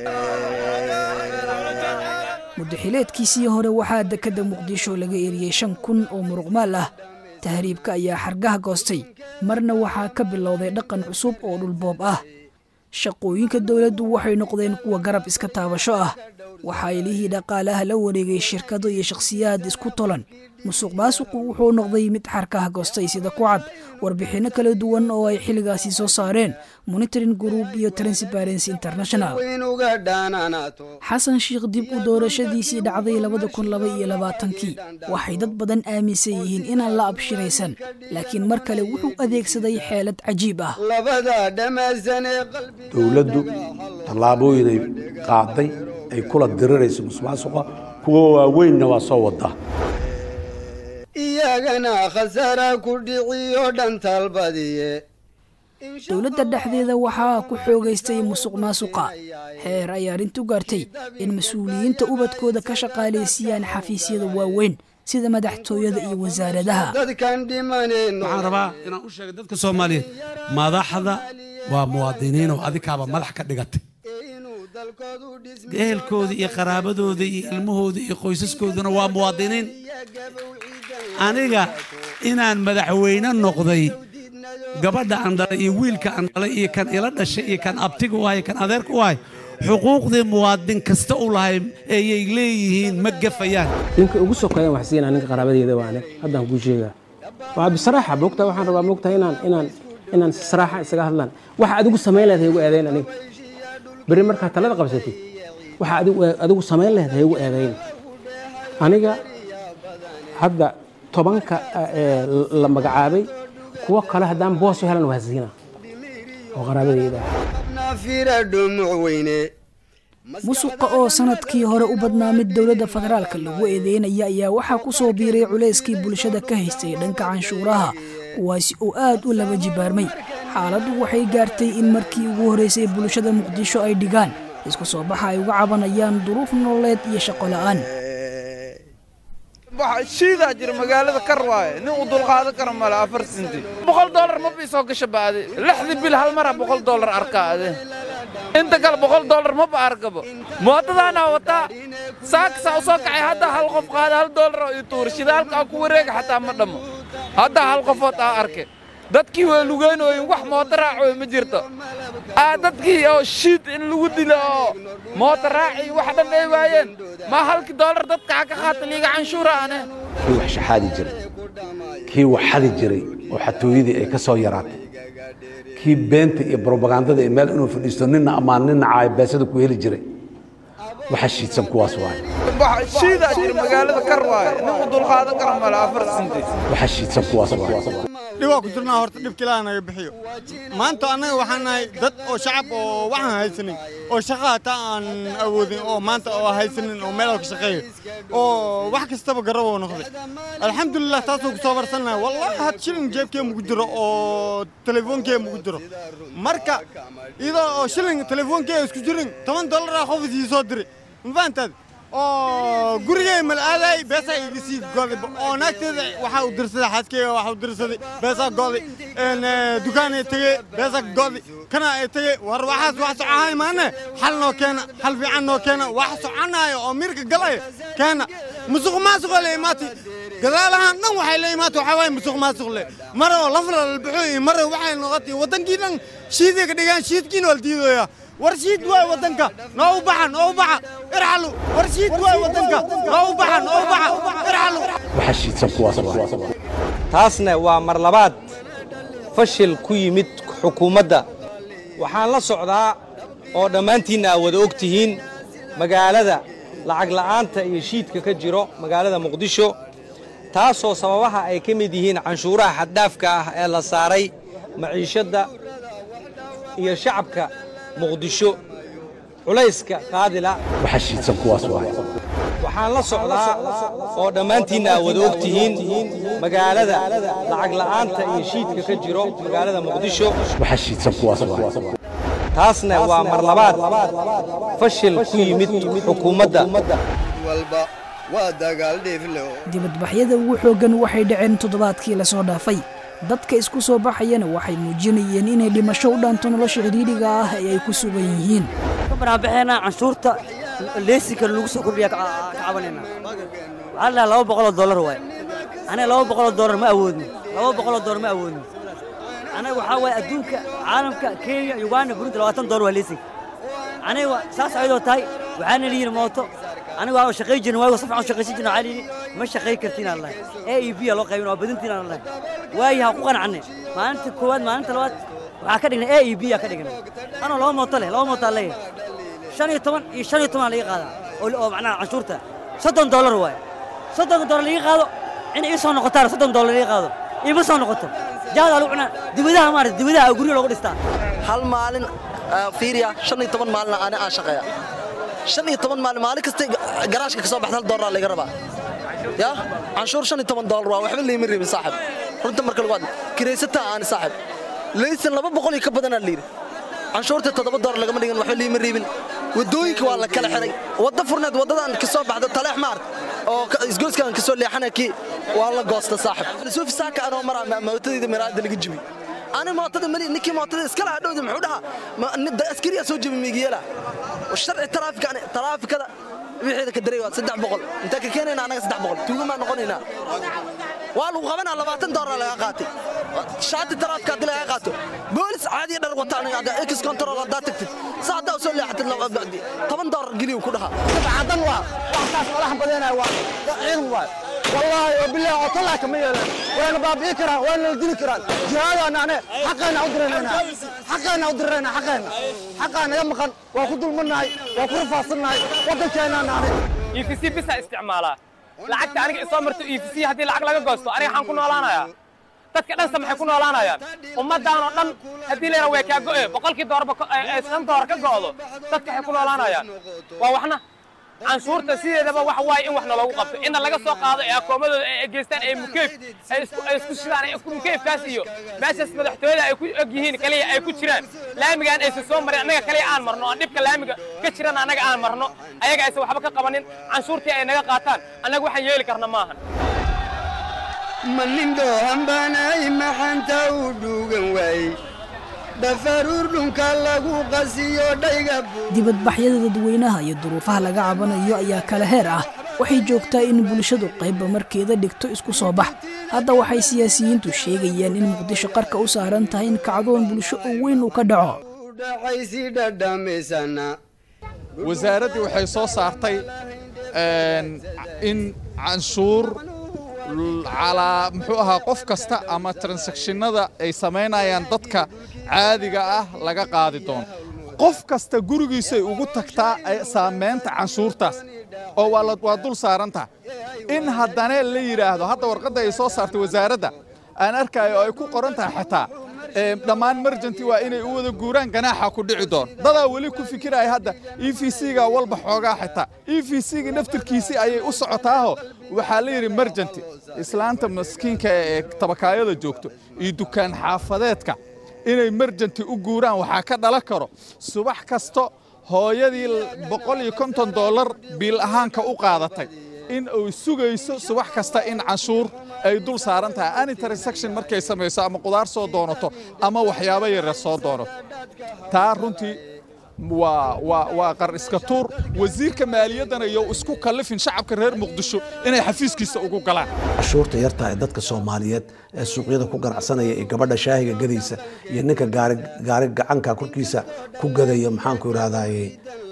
muddaxileedkiisii hore waxaa dekedda muqdisho laga eriyey shan kun oo muruqmaal ah tahriibka ayaa xargaha goostay marna waxaa ka bilowday dhaqan cusub oo dhulboob ah shaqooyinka dowladdu waxay noqdeen kuwa garab iska taabasho ah waxaa ilihii dhaqaalaha la wareegay shirkado iyo shakhsiyaad isku tolan musuq maasuqu wuxuu noqday mid xarkaha goostay sida ku cad warbixinno kala duwan oo ay xilligaasi soo saareen monitoring group iyo transparency international inuga dhaananaato xasan sheikh dib u doorashadiisii dhacday labada kun laba iyo labaatankii waxay dad badan aaminsan yihiin inaan la abshiraysan laakiin mar kale wuxuu adeegsaday xeelad cajiib ah labada dhammaysan ee qalbi dowladdu tallaabooyinay qaaday ay kula dirirayso musuqmaasuqa kuwa waaweynna waa soo wadaa iyagana khasaara ku dhiciyo dhan talbadiye dowladda dhexdeeda waxaa ku xoogaystay musuq maasuqa heer ay arrintu gaartay in mas-uuliyiinta ubadkooda ka shaqaalaysiiyaan xafiisyada waaweyn sida madaxtooyada iyo wasaaradaha dadkan dhimaneen waxaan rabaa inaan u sheego dadka soomaaliyeed madaxda waa muwaadiniin oo adikaaba madax ka dhigatay ehelkooda iyo qaraabadooda iyo ilmahooda iyo qoysaskooduna waa muwaadiniin aniga inaan madaxweyne noqday gabadha aan dhalay iyo wiilka aan dhalay iyo kan ila dhashay iyo kan abtiga u ahay kan adeerka u ahay xuquuqdii muwaadin kasta u lahay ayay leeyihiin ma gafayaan ninka ugu sokeeyaan wax siinaa ninka qaraabadeeda waane haddaan kuu sheegaa waa bisaraaxa moogtaa waxaan rabaa moogtaa inaan inaan inaan si saraaxa isaga hadlaan waxa adigu samayn lahayd haygu eedayn aniga berri markaa talada qabsatid waxa adigu adigu samayn lahayd haygu eedayn aniga hadda tobanka ee la magacaabay kuwo kale haddaan boos u helan waa siina oo qaraabadeyda ah nafira dhumuc weyne musuqa oo sanadkii hore u badnaa mid dowladda federaalka lagu eedeynaya ayaa waxaa ku soo biiray culayskii bulshada ka haystay dhanka canshuuraha kuwaasi oo aad u laba jibaarmay xaaladdu waxay gaartay in markii ugu horraysay bulshada muqdisho ay dhigaan isku soo baxa ay uga cabanayaan duruuf nololeed iyo shaqo la'aan shiidaa jira magaalada kar waaye nin uu dulqaadan karo male afar sinti boqol dollar ma bii soo gasha baade lixdii bil hal mara boqol dollar arkaa ade inta kale boqol dollar maba arkabo mootadaanaa wataa saaksaa u soo kacay hadda hal qof qaada hal dollar oo ii tuura shidaalka aan ku wareega xataa ma dhammo hadda hal qofood aa arke dadkii waa lugeynooyin wax mooto raacooy ma jirto aa dadkii oo shiid in lagu dilo oo mooto raaci wax dhan ay waayeen ma halkii dollar dadka ha ka qaata liiga canshuura ane kii wax shaxaadi jiray kii wax xadi jiray oo xatooyadii ay ka soo yaraatay kii beenta iyo brobagandada ee meel inuu fadhiisto ninna ammaan ninna caayabeesada ku heli jiray waxa shiidsan kuwaas waaye shiidaa jira magaalada kar waaye nin uu dulqaadan karo male afar sinti waxa shiidsan kuwaas waaye dhibaa ku jirnaa horta dhibka ilaaha naga bixiyo maanta annaga waxaan nahay dad oo shacab oo waxaan haysanin oo shaqa hataa aan awoodin oo maanta oo haysanin oo meel ka shaqeeyo oo wax kastaba garaboo noqday alxamdulilah taasoo kusoo barsannahay wallahi had shilin jeebkee mugu jiro oo telefoonkee mugu jiro marka iyadoo oo shilin telefoonkee isku jirin toban dollaraa qof isii soo diri ma fahantaad oo gurigay malaaday beesaa iga sii goday oo naagteeda waxaa u dirsaday xaaskeyga waxaa u dirsaday beesaa goday dukaanay tegey beesaa goday kana ay tegey war waxaas wax socohay maane xal noo keena xal fiican noo keena wax soconaayo oo mirka galaya keena musuq maasuqa le imaati gadaalahaan dhan waxay la imaata waxaa waaye musuq maasuq le mara oo lafla la baxo iyo mara waxay noqotay waddankii dhan shiiday ka dhigaan shiidkiina waa la diidooyaa war shiid waay waddanka noo u baxa noo u baxa irxalu war shiid waay waddanka noo u baxa noo u baxa irxalu waxa shiidsan kuwaas taasna waa mar labaad fashil ku yimid xukuumadda waxaan la socdaa oo dhammaantiinna aad wada og tihiin magaalada lacag la'aanta iyo shiidka ka jiro magaalada muqdisho taasoo sababaha ay ka mid yihiin canshuuraha xaddhaafka ah ee la saaray maciishadda iyo shacabka muqdisho culayska qaadila waxa shiidsan kuwaas waxaan la socdaa oo dhammaantiinna aad wada og tihiin magaalada lacag la'aanta iyo shiidka ka jiro magaalada muqdisho waxa shiidsan kuwaas taasna waa mar labaad fashil ku yimid xukuumadda walba waa dagaal dhiifle dibadbaxyada ugu xooggan waxay dhaceen toddobaadkii la soo dhaafay dadka isku soo baxayana waxay muujinayeen inay dhimasho u dhaanto nolosha cidhiidhiga ah ee ay ku sugan yihiin banaanbaxeena canshuurta leesinka lagu soo kordhiya ka cabanayna waxaa la laba boqoloo dollar waay aniga laba boqoloo dollar ma awoodno laba boqoloo dollar ma awoodno aniga waxaa waaye adduunka caalamka kenya uganda burundi labaatan dollar waa leesinka aniga saas ayadoo tahay waxaana liyihin mooto aniga waa shaqay jirna waayo safcan u shaqaysan jirna waxaa liyihi ma shaqay kartiin aan lahay a e b aa loo qaybin waa badintiin aan lahay waayo ha ku qanacne maalinta koowaad maalinta labaad waxaa ka dhignay a e b aa ka dhignay anoo laba mooto leh laba mooto aan leeyahay shan iyo toban iyo shan iyo toban laga qaadaa oo macnaha canshuurta soddon dollar waaye soddon dollar laga qaado in ii soo noqotaan soddon dollar laga qaado iima soo noqoto jaadaa lagu cunaa dibadaha maarata dibadaha guryo loogu dhistaa hal maalin fiiriya shan iyo toban maalin ani aan shaqeeya shan iyo toban maalin maalin kasta garaashka ka soo baxda hal doolar laga rabaa ya canshuur shan iyo toban doolar waa waxba layma reebin saaxib runta marka lagu hadlo kiraysataa aani saaxib laysan laba boqol iyo ka badanaa layidhi canshuurta toddoba doolar lagama dhigin waxba liima reebin waddooyinka waa la kala xiray wadda furneed waddadan ka soo baxda taleex maart oo isgoyskan ka soo leexana kii waa la goosta saaxib suufi saaka anoo maraa mootadayda miraada laga jibi ani mootada mali ninkii mootada iskala hadhowda muxuu dhahaa askariyaa soo jebi miigiyeela sharci taraafikani taraafikada wixiida ka daray waa saddex boqol intaa ka keenayna anaga saddex boqol tuugamaa noqonaynaa waa lagu qabanaa labaatan doolar laga qaatay shaati taraafika haddii laga qaato boolis caadiya dhar wata aniga ex control haddaa tagtid saa haddaa usoo leexatid toban doolar geliyu ku dhahaa cadan waa waxtaas walax badanaya waa ciidan waay wallaahi oo bilaah oo talaa kama yeelan wayna baabi'i karaan wayna la dili karaan jihaadaana ane xaqayna u dirayna xaqayna u dirayna xaqayna xaqaa naga maqan waa ku dulmannahay waa ku rafaasannahay waddankeennaana ane EFC bisa isticmaalaa lacagta aniga isoo marto EFC haddii lacag laga goosto aniga waxaan ku noolaanayaa dadka dhansa maxay ku noolaanayaan ummaddan oo dhan haddii layna way kaa go'e boqolkii doorba shan door ka go'do dadka waxay ku noolaanayaan waa waxna canshuurta sideedaba waxa waaye in wax naloogu qabto inna laga soo qaado ee akoomadooda ay geystaan ee mukeyf ay isku shidaan ee isku mukeyfkaas iyo meeshaas madaxtooyada ay ku og yihiin kaliya ay ku jiraan laamigaan aysan soo marin annaga kaliya aan marno oo dhibka laamiga ka jiran annaga aan marno ayaga aysan waxba ka qabanin canshuurtii ay naga qaataan annaga waxaan yeeli karna maahan manindhoohambanay maxanta u dhuugan waayey dhafaruur dhunka lagu qasiyo dhayga dibadbaxyada dadweynaha iyo duruufaha laga cabanayo ayaa kala heer ah waxay joogtaa in bulshadu qaybba markeeda dhigto isku soo bax hadda waxay siyaasiyiintu sheegayaan in muqdisho qarka u saaran tahay in kacdoon bulsho oo weyn uu ka dhaco dhaxaysi dhadhamaysana wasaaraddii waxay soo saartay in canshuur calaa muxuu ahaa qof kasta ama transactionada ay samaynayaan dadka caadiga ah laga qaadi doono qof kasta gurigiisay ugu tagtaa saamaynta canshuurtaas oo waa dul saarantaha in haddana la yidhaahdo hadda warqadda ay soo saartay wasaaradda aan arkayo oo ay ku qoran tahay xitaa dhammaan merjanti waa inay u wada guuraan ganaaxa ku dhici doon dadaa weli ku fikiraya hadda e v c-ga walba xoogaa xitaa e v c-ga naftirkiisii ayay u socotaaho waxaa la yidhi merjanti islaanta maskiinka ee tabakaayada joogto iyo dukaan xaafadeedka inay merjanti u guuraan waxaa ka dhalan karo subax kasto hooyadii boqol iyo konton dollar biil ahaanka u qaadatay in uu sugayso subax kasta in canshuur ay dul saaran tahay any transaction markay samayso ama qudaar soo doonato ama waxyaabo yaryar soo doonato taa runtii waa waa waa qar iska tuur wasiirka maaliyaddana iyo isku kallifin shacabka reer muqdisho inay xafiiskiisa ugu galaan cashuurta yartaa ee dadka soomaaliyeed ee suuqyada ku ganacsanaya iyo gabadha shaahiga gadaysa iyo ninka gaari gaari gacanka korkiisa ku gadaya maxaanku irahdaye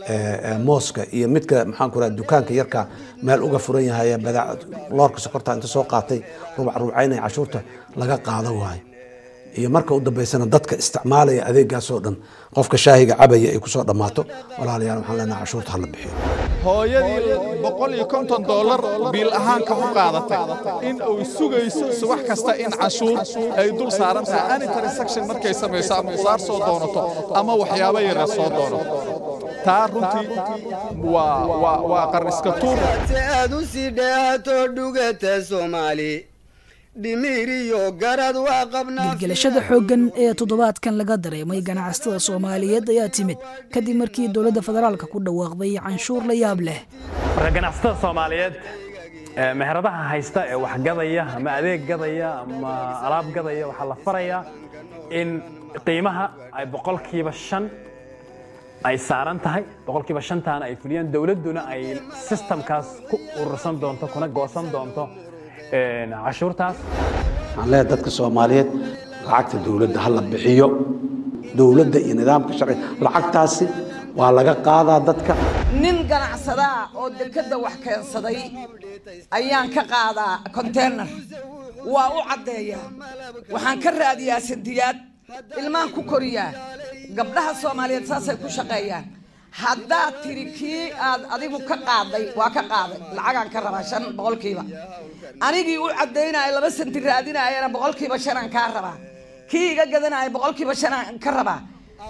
mooska iyo midka maxaanku irahda dukaanka yarka meel uga furan yahay ee badaac loorka sokorta inta soo qaatay rubac rubcaynaya cashuurta laga qaado waayo iyo marka u dambaysana dadka isticmaalaya adeegaasoo dhan qofka shaahiga cabaya ay kusoo dhammaato walaalayaal waxaan leenahay cashuurta hala bixiyo hooyadii boqol iyo konton dollar biil ahaanka u qaadatay in uu sugayso subax kasta in canshuur ay dul saaran tahay any transaction markay samayso ama qudaar soo doonato ama waxyaabo yaryar soo doonato taa runtii waa waa waa qar iska tuur si aad u sii dheehato dhugata soomaali dhimiriyo garad waa qabnaa gelgelashada xooggan ee toddobaadkan laga dareemay ganacsatada soomaaliyeed ayaa timid kadib markii dowladda federaalka ku dhawaaqday canshuur la yaab leh marka ganacsatada soomaaliyeed ee meheradaha haysta ee wax gadaya ama adeeg gadaya ama alaab gadaya waxaa la farayaa in qiimaha ay boqolkiiba shan ay saaran tahay boqolkiiba shantaana ay fuliyaan dowladduna ay sistamkaas ku urursan doonto kuna goosan doonto cashuurtaas waxaan leeyahay dadka soomaaliyeed lacagta dowladda ha la bixiyo dowladda iyo nidaamka sharciga lacagtaasi waa laga qaadaa dadka nin ganacsadaa oo dekedda wax keensaday ayaan ka qaadaa konteynar waa u caddeeyaa waxaan ka raadiyaa sandiyaad ilmaan ku koriyaa gabdhaha soomaaliyeed saasay ku shaqeeyaan haddaad tiri kii aad adigu ka qaaday waa ka qaaday lacagaan ka rabaa shan boqolkiiba anigii u caddaynaya laba santi raadinayana boqolkiiba shanaan kaa rabaa kii iga gadanaya boqolkiiba shanaan ka rabaa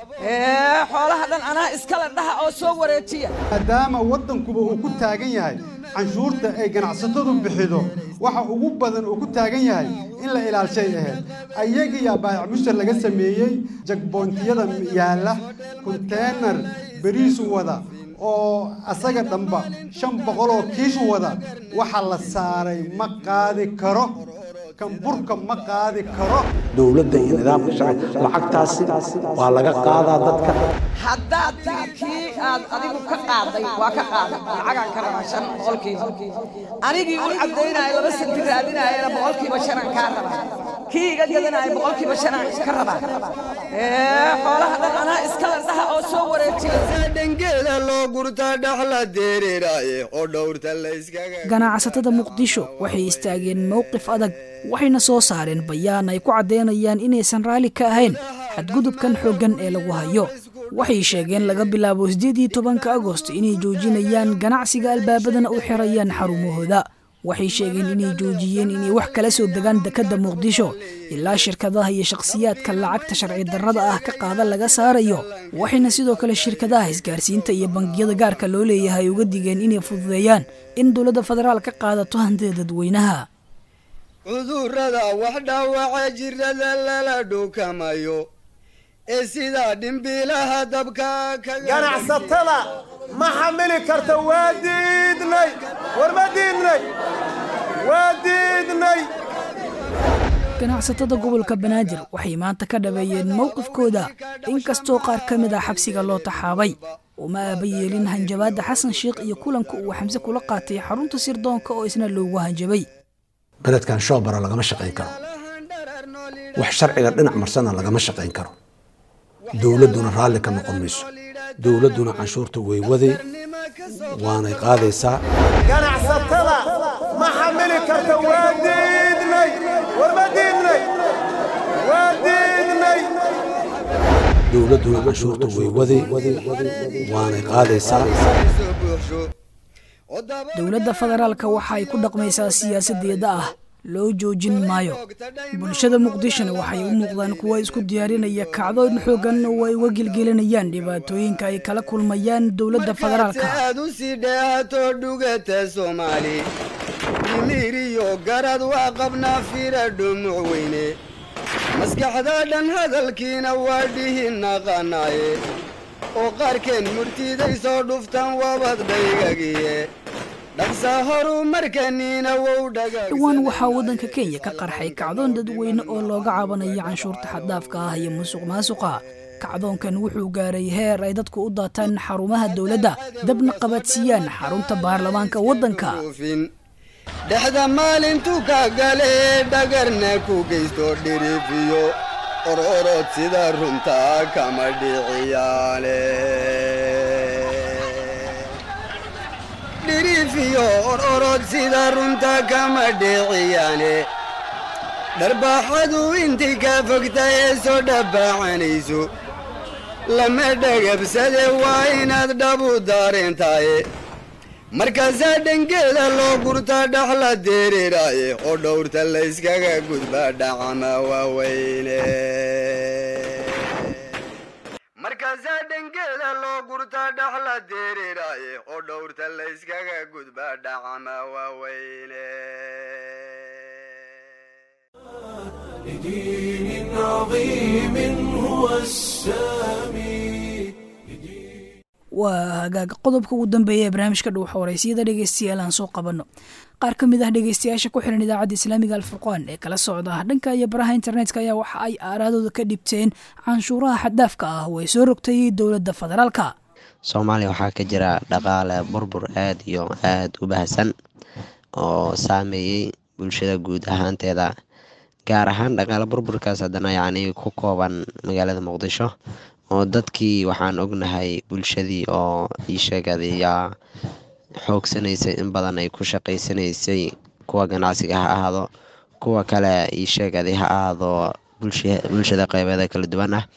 xoolaha dhan anaa iskala dhaha oo soo wareejiya maadaama waddankuba uu ku taagan yahay canshuurta ay ganacsatadu bixido waxa ugu badan uu ku taagan yahay in la ilaalshay ahayd ayagiyaa baayac mushtar laga sameeyey jagboontiyada yaalla konteenar beriisu wada oo asaga dhanba shan boqoloo kiishu wada waxa la saaray ma qaadi karo kan burka ma qaadi karo dowladda iyo nidaamka sharciga lacagtaasi waa laga qaadaa dadka haddaad tiri kii aad adigu ka qaaday waa ka qaaday lacagaan ka rabaa shan boqolkiiba anigii u caddaynaya laba santi raadinayana boqolkiiba shanaan kaa rabaa kii iga gadanaya boqolkiiba shanaan ka rabaa xoolaha dhan anaa iskala dhaha oo soo wareejiya dhangeeda loo gurta dhaxla dereeraaye oo dhowrta la iskaga ganacsatada muqdisho waxay istaageen mowqif adag waxayna soo saareen bayaan ay ku caddaynayaan inaysan raalli ka ahayn xadgudubkan xooggan ee lagu hayo waxay sheegeen laga bilaabo siddeed iyo tobanka agosto inay joojinayaan ganacsiga albaabadana u xirayaan xarumahooda waxay sheegeen inay joojiyeen inay wax kala soo degaan dekedda muqdisho ilaa shirkadaha iyo shakhsiyaadka lacagta sharci darrada ah ka qaada laga saarayo waxayna sidoo kale shirkadaha isgaarsiinta iyo bangiyada gaarka loo leeyahay uga digeen inay fududeeyaan in dowladda federaal ka qaadato hantida dadweynaha cudurrada wax dhaawaca jirada lala dhukamayo ee sidaa dhimbiilaha dabka ganacsatada ma xamili karta waa diidnay war ma diidnay waa diidnay ganacsatada gobolka banaadir waxay maanta ka dhabeeyeen mowqifkooda inkastoo qaar ka mid ah xabsiga loo taxaabay uma aaba yeelin hanjabaadda xasan sheikh iyo kulanka uu xamse kula qaatay xarunta sirdoonka oo isna loogu hanjabay beledkan shoobara lagama shaqayn karo wax sharciga dhinac marsana lagama shaqayn karo dowladduna raalli ka noqon mayso dowladduna canshuurta way waday waanay qaadaysaa ganacsatada ma xamili karta waa diidnay war ma diidnay waa diidnay dowladduna canshuurta way waday waanay qaadaysaa dowladda federaalka waxa ay ku dhaqmaysaa siyaasadeeda ah loo joojin maayo bulshada muqdishona waxay u muuqdaan kuwa isku diyaarinaya kacdoon xoogan oo ay uga gelgelinayaan dhibaatooyinka ay kala kulmayaan dowladda federaalka aad u sii dheehato dhugata soomaali dhimiriyo garad waa qabnaa fira dhumuc weyne maskaxda dhan hadalkiina waa dhihi naqanaaye oo qaarkeen murtiday soo dhuftaan wabad dhaygagiye dhaqsa horumarkaniina wow dhaga dhowaan waxaa waddanka kenya ka qarxay kacdoon dadweyne oo looga cabanaya canshuurta xaddaafka ah iyo musuq maasuqa kacdoonkan wuxuu gaaray heer ay dadku u daataan xarumaha dowladda dabna qabadsiiyaan xarunta baarlamaanka waddanka dhexda maalintuu ka gale dhagarna ku geysto dhirifiyo ororod sida runtaa kama dhiciyaale dhirifiyo ororod sida runta kama dhiciyaane dharbaaxadu intii ka fogta ee soo dhabbaacanayso lama dhagabsade waa inaad dhabu daareentaaye markaasaa dhangeeda loo gurta dhaxla dereeraaye oo dhowrta layskaga gudba dhacama waaweyne markaasaa dhangeeda loo gurta dhaxla dereeraaye oo dhowrta layskaga gudba dhacama waaweyne لدين عظيم هو السامي waa hagaaga qodobka ugu dambeeya ee barnaamijka dhuuxa waraysiyada dhegeystayaal aan soo qabanno qaar ka mid ah dhegeystayaasha ku xiran idaacadda islaamiga alfurqaan ee kala socda dhanka iyo baraha internetka ayaa waxa ay aaraadooda ka dhibteen canshuuraha xaddaafka ah oo ay soo rogtay dowladda federaalka soomaaliya waxaa ka jira dhaqaale burbur aad iyo aad u baahsan oo saameeyey bulshada guud ahaanteeda gaar ahaan dhaqaale burburkaas haddana yacni ku kooban magaalada muqdisho oo dadkii waxaan ognahay bulshadii oo ii sheegada yaa xoogsanaysay in badan ay ku shaqaysanaysay kuwa ganacsiga ha ahaado kuwa kale ii sheegaday ha ahaado bulshada qeybeeda kala duwan ah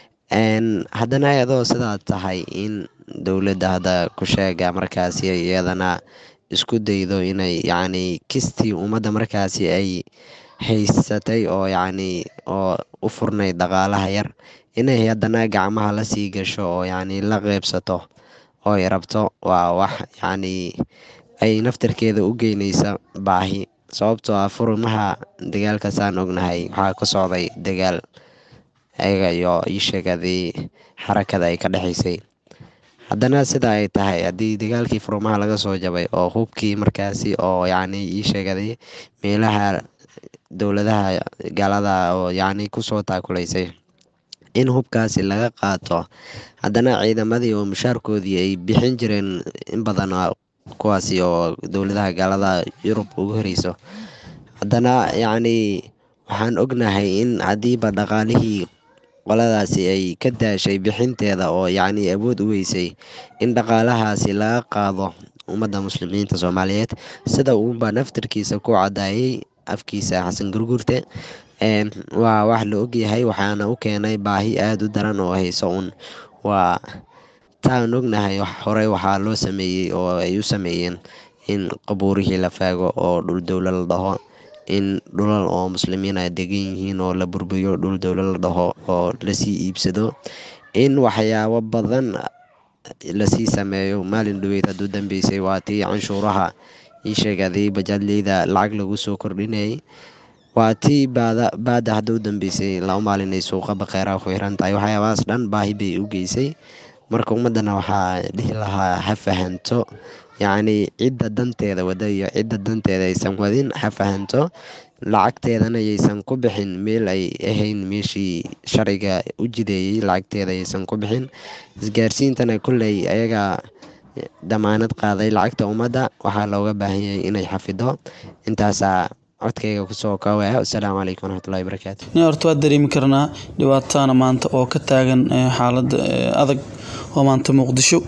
haddana iyadoo sidaa tahay in dowladda hadda ku sheega markaasi iyadana isku daydo inay yacni kistii ummadda markaasi ay haysatay oo yacni oo u furnayd dhaqaalaha yar inay haddana gacmaha la sii gasho oo yacni la qeybsato oo ay rabto waa wax yacni ay naftarkeeda u geynaysa baahi sababtoo ah furimaha dagaalkaasaan ognahay waxaa ka socday dagaal ayaga iyo ii sheegadii xarakada ay ka dhexaysay haddana sida ay tahay haddii dagaalkii furumaha laga soo jabay oo hubkii markaasi oo yacni ii sheegaday meelaha dowladaha gaalada oo yacni kusoo taakulaysay in hubkaasi laga qaato haddana ciidamadii oo mushaarkoodii ay bixin jireen in badan kuwaasi oo dowladaha gaalada yurub ugu horeyso haddana yacni waxaan ognahay in haddiiba dhaqaalihii qoladaasi ay ka daashay bixinteeda oo yacni awood u weysay in dhaqaalahaasi laga qaado ummadda muslimiinta soomaaliyeed sida uunba naftarkiisa ku cadaayay afkiisa xasan gurgurte waa wax la ogyahay waxaana u keenay baahi aada u daran oo hayso un waa taan ognahay horey waxaa loo sameeyey oo ay u sameeyeen in qabuurihii la faago oo dhul dowlo la dhaho in dhulal oo muslimiin ay degan yihiin oo la burburiyo dhul dowlo la dhaho oo lasii iibsado in waxyaabo badan lasii sameeyo maalin dhaweyd hadduu dambeysay waa tii canshuuraha ii sheegaday bajaadleyda lacag lagu soo kordhinayay waa tii baada baada hadda u dambeysay laba maalin ay suuqa baqeeraha ku xiran tahay waxyaabahaas dhan baahi bay u geysay marka ummaddana waxaa dhihi lahaa ha fahanto yacni cidda danteeda wada iyo cidda danteeda aysan wadin ha fahanto lacagteedana yaysan ku bixin meel ay ahayn meeshii sharciga u jideeyey lacagteeda aysan ku bixin isgaarsiintana kolley ayaga damaanad qaaday lacagta ummadda waxaa looga baahan yahay inay xafido intaasaa codkayga kusoo koobaya wasalaamu calaykum waraxmatullahi wabarakaatu ni horta waa dareemi karnaa dhibaatana maanta oo ka taagan xaalada adag oo maanta muqdisho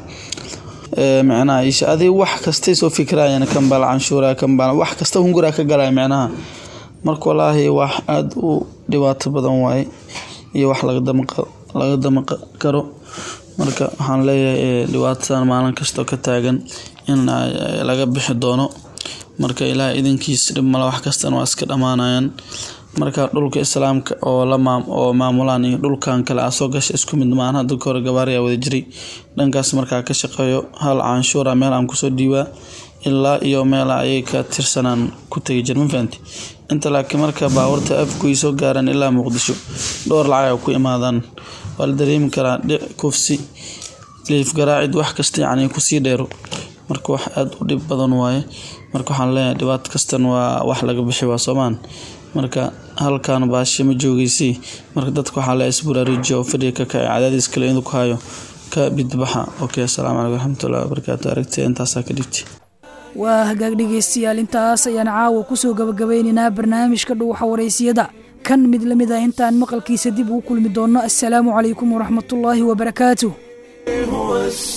micnaha isha adig wax kastay soo fikirayaan kanbal canshuura kanbal wax kasta hunguraa ka galaya micnaha marka walaahi wax aada u dhibaato badan waaye iyo wax laga dama karo marka waxaan leeyahay dhibaatadan maalin kastoo ka taagan in laga bixi doono marka ilaah idinkiis dhib male wax kastana waa iska dhammaanayaan marka dhulka islaamka oo la oo maamulaan iyo dhulkan kale aa soo gasha isku mid maahan hadda kahore gabaariyaa wada jiray dhankaas markaa ka shaqeeyo hal canshuura meel aan kusoo dhiibaa ilaa iyo meel ayay ka tirsanaan ku tegi jir ma fahanti inta laakiin marka baawarta afkuy soo gaaraan ilaa muqdisho dhowr lacag ay ku imaadaan waa la dareemi karaa dhic kufsi liif garaacid wax kasta yacni kusii dheero marka wax aada u dhib badan waaye marka waxaan leeyahay dhibaato kastan waa wax laga bixi waa soomaan marka halkan baashe ma joogeysii marka dadka waxaa la isburaarujiya oo fadhiga ka kacay cadaadiis kale inuu ku hayo ka bidbaxa okay asalaamu calaykum waraxmatullahi wabarakaatu aragtida intaasaa ka dhibti waa hagaag dhegaystayaal intaas ayaan caawa kusoo gabagabeynaynaa barnaamijka dhuuxa waraysiyada kan mid la mid ah intaan maqalkiisa dib ugu kulmi doonno assalaamu calaykum waraxmatullaahi wabarakaatuh هو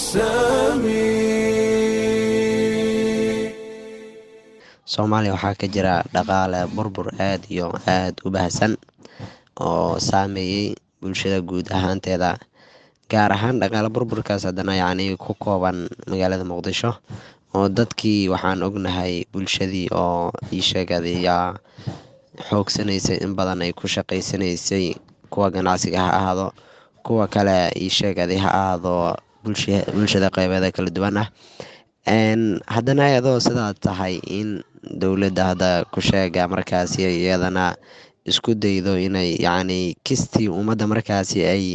السميع soomaaliya waxaa ka jira dhaqaale burbur aad iyo aad u baahsan oo saameeyey bulshada guud ahaanteeda gaar ahaan dhaqaale burburkaas haddana yacni ku kooban magaalada muqdisho oo dadkii waxaan ognahay bulshadii oo ii sheegay yaa xoogsanaysay in badan ay ku shaqaysanaysay kuwa ganacsiga ha ahaado kuwa kale ii sheegaday ha ahaado bulsha- bulshada qeybeeda kala duwan ah Een, haddana iyadoo sidaa tahay in dowladda hadda ku sheega markaasi iyadana isku daydo inay yacni kistii ummadda markaasi ay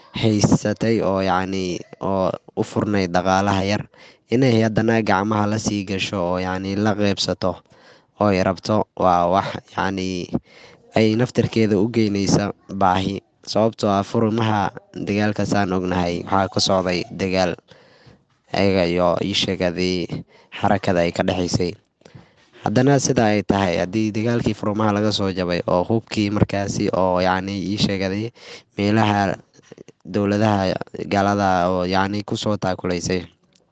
haysatay oo yacni oo u furnayd dhaqaalaha yar inay haddana gacmaha la sii gasho oo yacni la qeybsato oo ay rabto waa wax yacni ay naftarkeeda u geynaysa baahi sababtoo ah furimaha dagaalkaasaan ognahay waxaa ka socday dagaal ayaga iyo ii sheegadii xarakada ay ka dhexaysay haddana sida ay tahay haddii dagaalkii furmaha laga soo jabay oo hubkii markaasi oo yacni ii sheegaday meelaha dowladaha gaalada oo yacni kusoo taakulaysay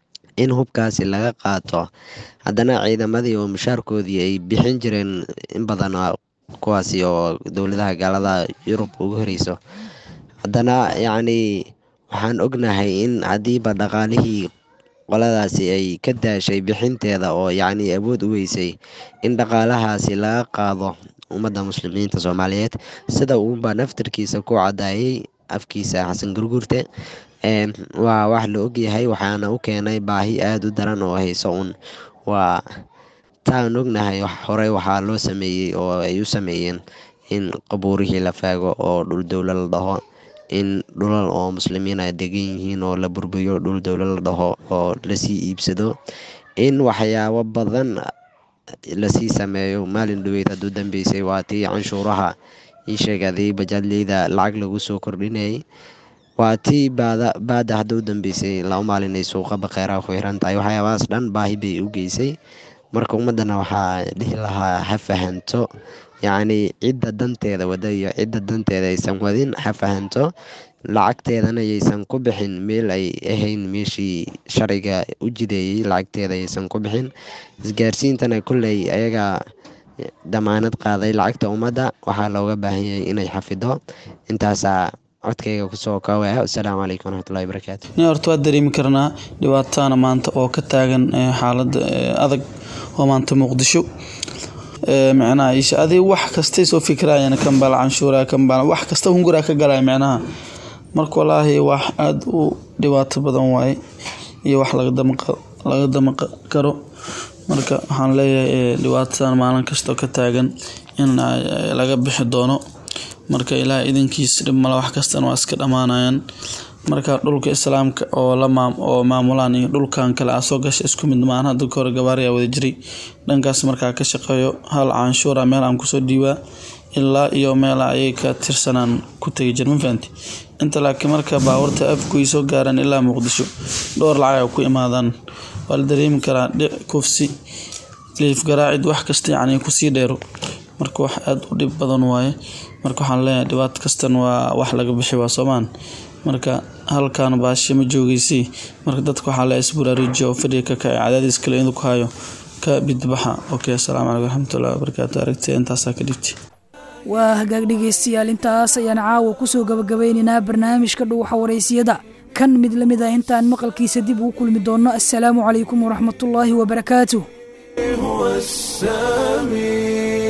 in hubkaasi laga qaato haddana ciidamadii oo mushaarkoodii ay bixin jireen in badan oo kuwaasi oo dowladaha gaalada yurub ugu horeyso haddana yacni waxaan ognahay in haddiiba dhaqaalihii qoladaasi ay ka daashay bixinteeda oo yacni awood u weysay in dhaqaalahaasi laga qaado ummadda muslimiinta soomaaliyeed sida uunba naftarkiisa ku cadaayay afkiisa xasan gurgurte Een, waa wax la ogyahay waxaana u keenay baahi aada u daran oo hayso un waa taan ognahay wax- horey waxaa loo sameeyey oo ay u sameeyeen in qabuurihii la faago oo dhul dowlo la dhaho in dhulal oo muslimiin ay degan yihiin oo la burburiyo dhul dowlo la dhaho oo lasii iibsado in waxyaabo badan lasii sameeyo maalin dhaweyd hadduu dambeysay waa tii canshuuraha ii sheegaday bajaadleyda lacag lagu soo kordhinayay waa tii baada baada hadda u dambeysay laba maalin ay suuqa baqeeraha ku xiran tahay waxyaabahaas dhan baahi bay u geysay marka ummaddana waxaa dhihi lahaa ha fahanto yacni cidda danteeda wada iyo cidda danteeda aysan wadin ha fahanto lacagteedana yaysan ku bixin meel ay ahayn meeshii sharciga u jideeyey lacagteeda aysan ku bixin isgaarsiintana kolley ayaga damaanad qaaday lacagta ummadda waxaa looga baahan yahay inay xafido intaasaa codkayga kusoo koobaya wasalaamu calaykum waraxmatullahi wabarakaatu nin horta waa dareemi karnaa dhibaatana maanta oo ka taagan eh, xaalada eh, adag oo maanta muqdisho Eh, micnaha isha adig wax kastay soo fikirayaan kan bala canshuura kan bala wax kasta hunguraa ka galaya micnaha marka walaahi wax aada u dhibaato badan waaye iyo wax laga damaqa laga damaqa karo marka waxaan leeyahay eh, dhibaatadan maalin kastoo ka taagan in ay- ay laga bixi doono marka ilaah idinkiis dhib male wax kastana waa iska dhammaanayaan marka dhulka islaamka oo la maam oo maamulaan iyo dhulkan kale aa soo gasha isku mid maahan hadda kahore gabaariyaa wada jiray dhankaas markaa ka shaqeeyo hal canshuura meel aan kusoo dhiibaa ilaa iyo meel ayay ka tirsanaan ku tegi jir ma fahanti inta laakiin marka baawarta afkuy soo gaaraan ilaa muqdisho dhowr lacag ay ku imaadaan waa la dareemi karaa dhic kufsi liif garaacid wax kasta yacni kusii dheero marka wax aada u dhib badan waaye marka waxaan leeyahay dhibaato kastan waa wax laga bixi waa soomaan marka halkan baashe ma joogeysii marka dadka waxaa la isburaarujiya oo fadhiga ka kacay cadaadiis kale inuu ku hayo ka bidbaxa okay asalaamu calaykum waraxmatullahi wabarakaatu aragtida intaasaa ka dhibti waa hagaag dhegaystayaal intaas ayaan caawa kusoo gabagabeynaynaa barnaamijka dhuuxa waraysiyada kan mid la mid ah intaan maqalkiisa dib ugu kulmi doonno assalaamu calaykum waraxmatullaahi wabarakaatuh هو السميع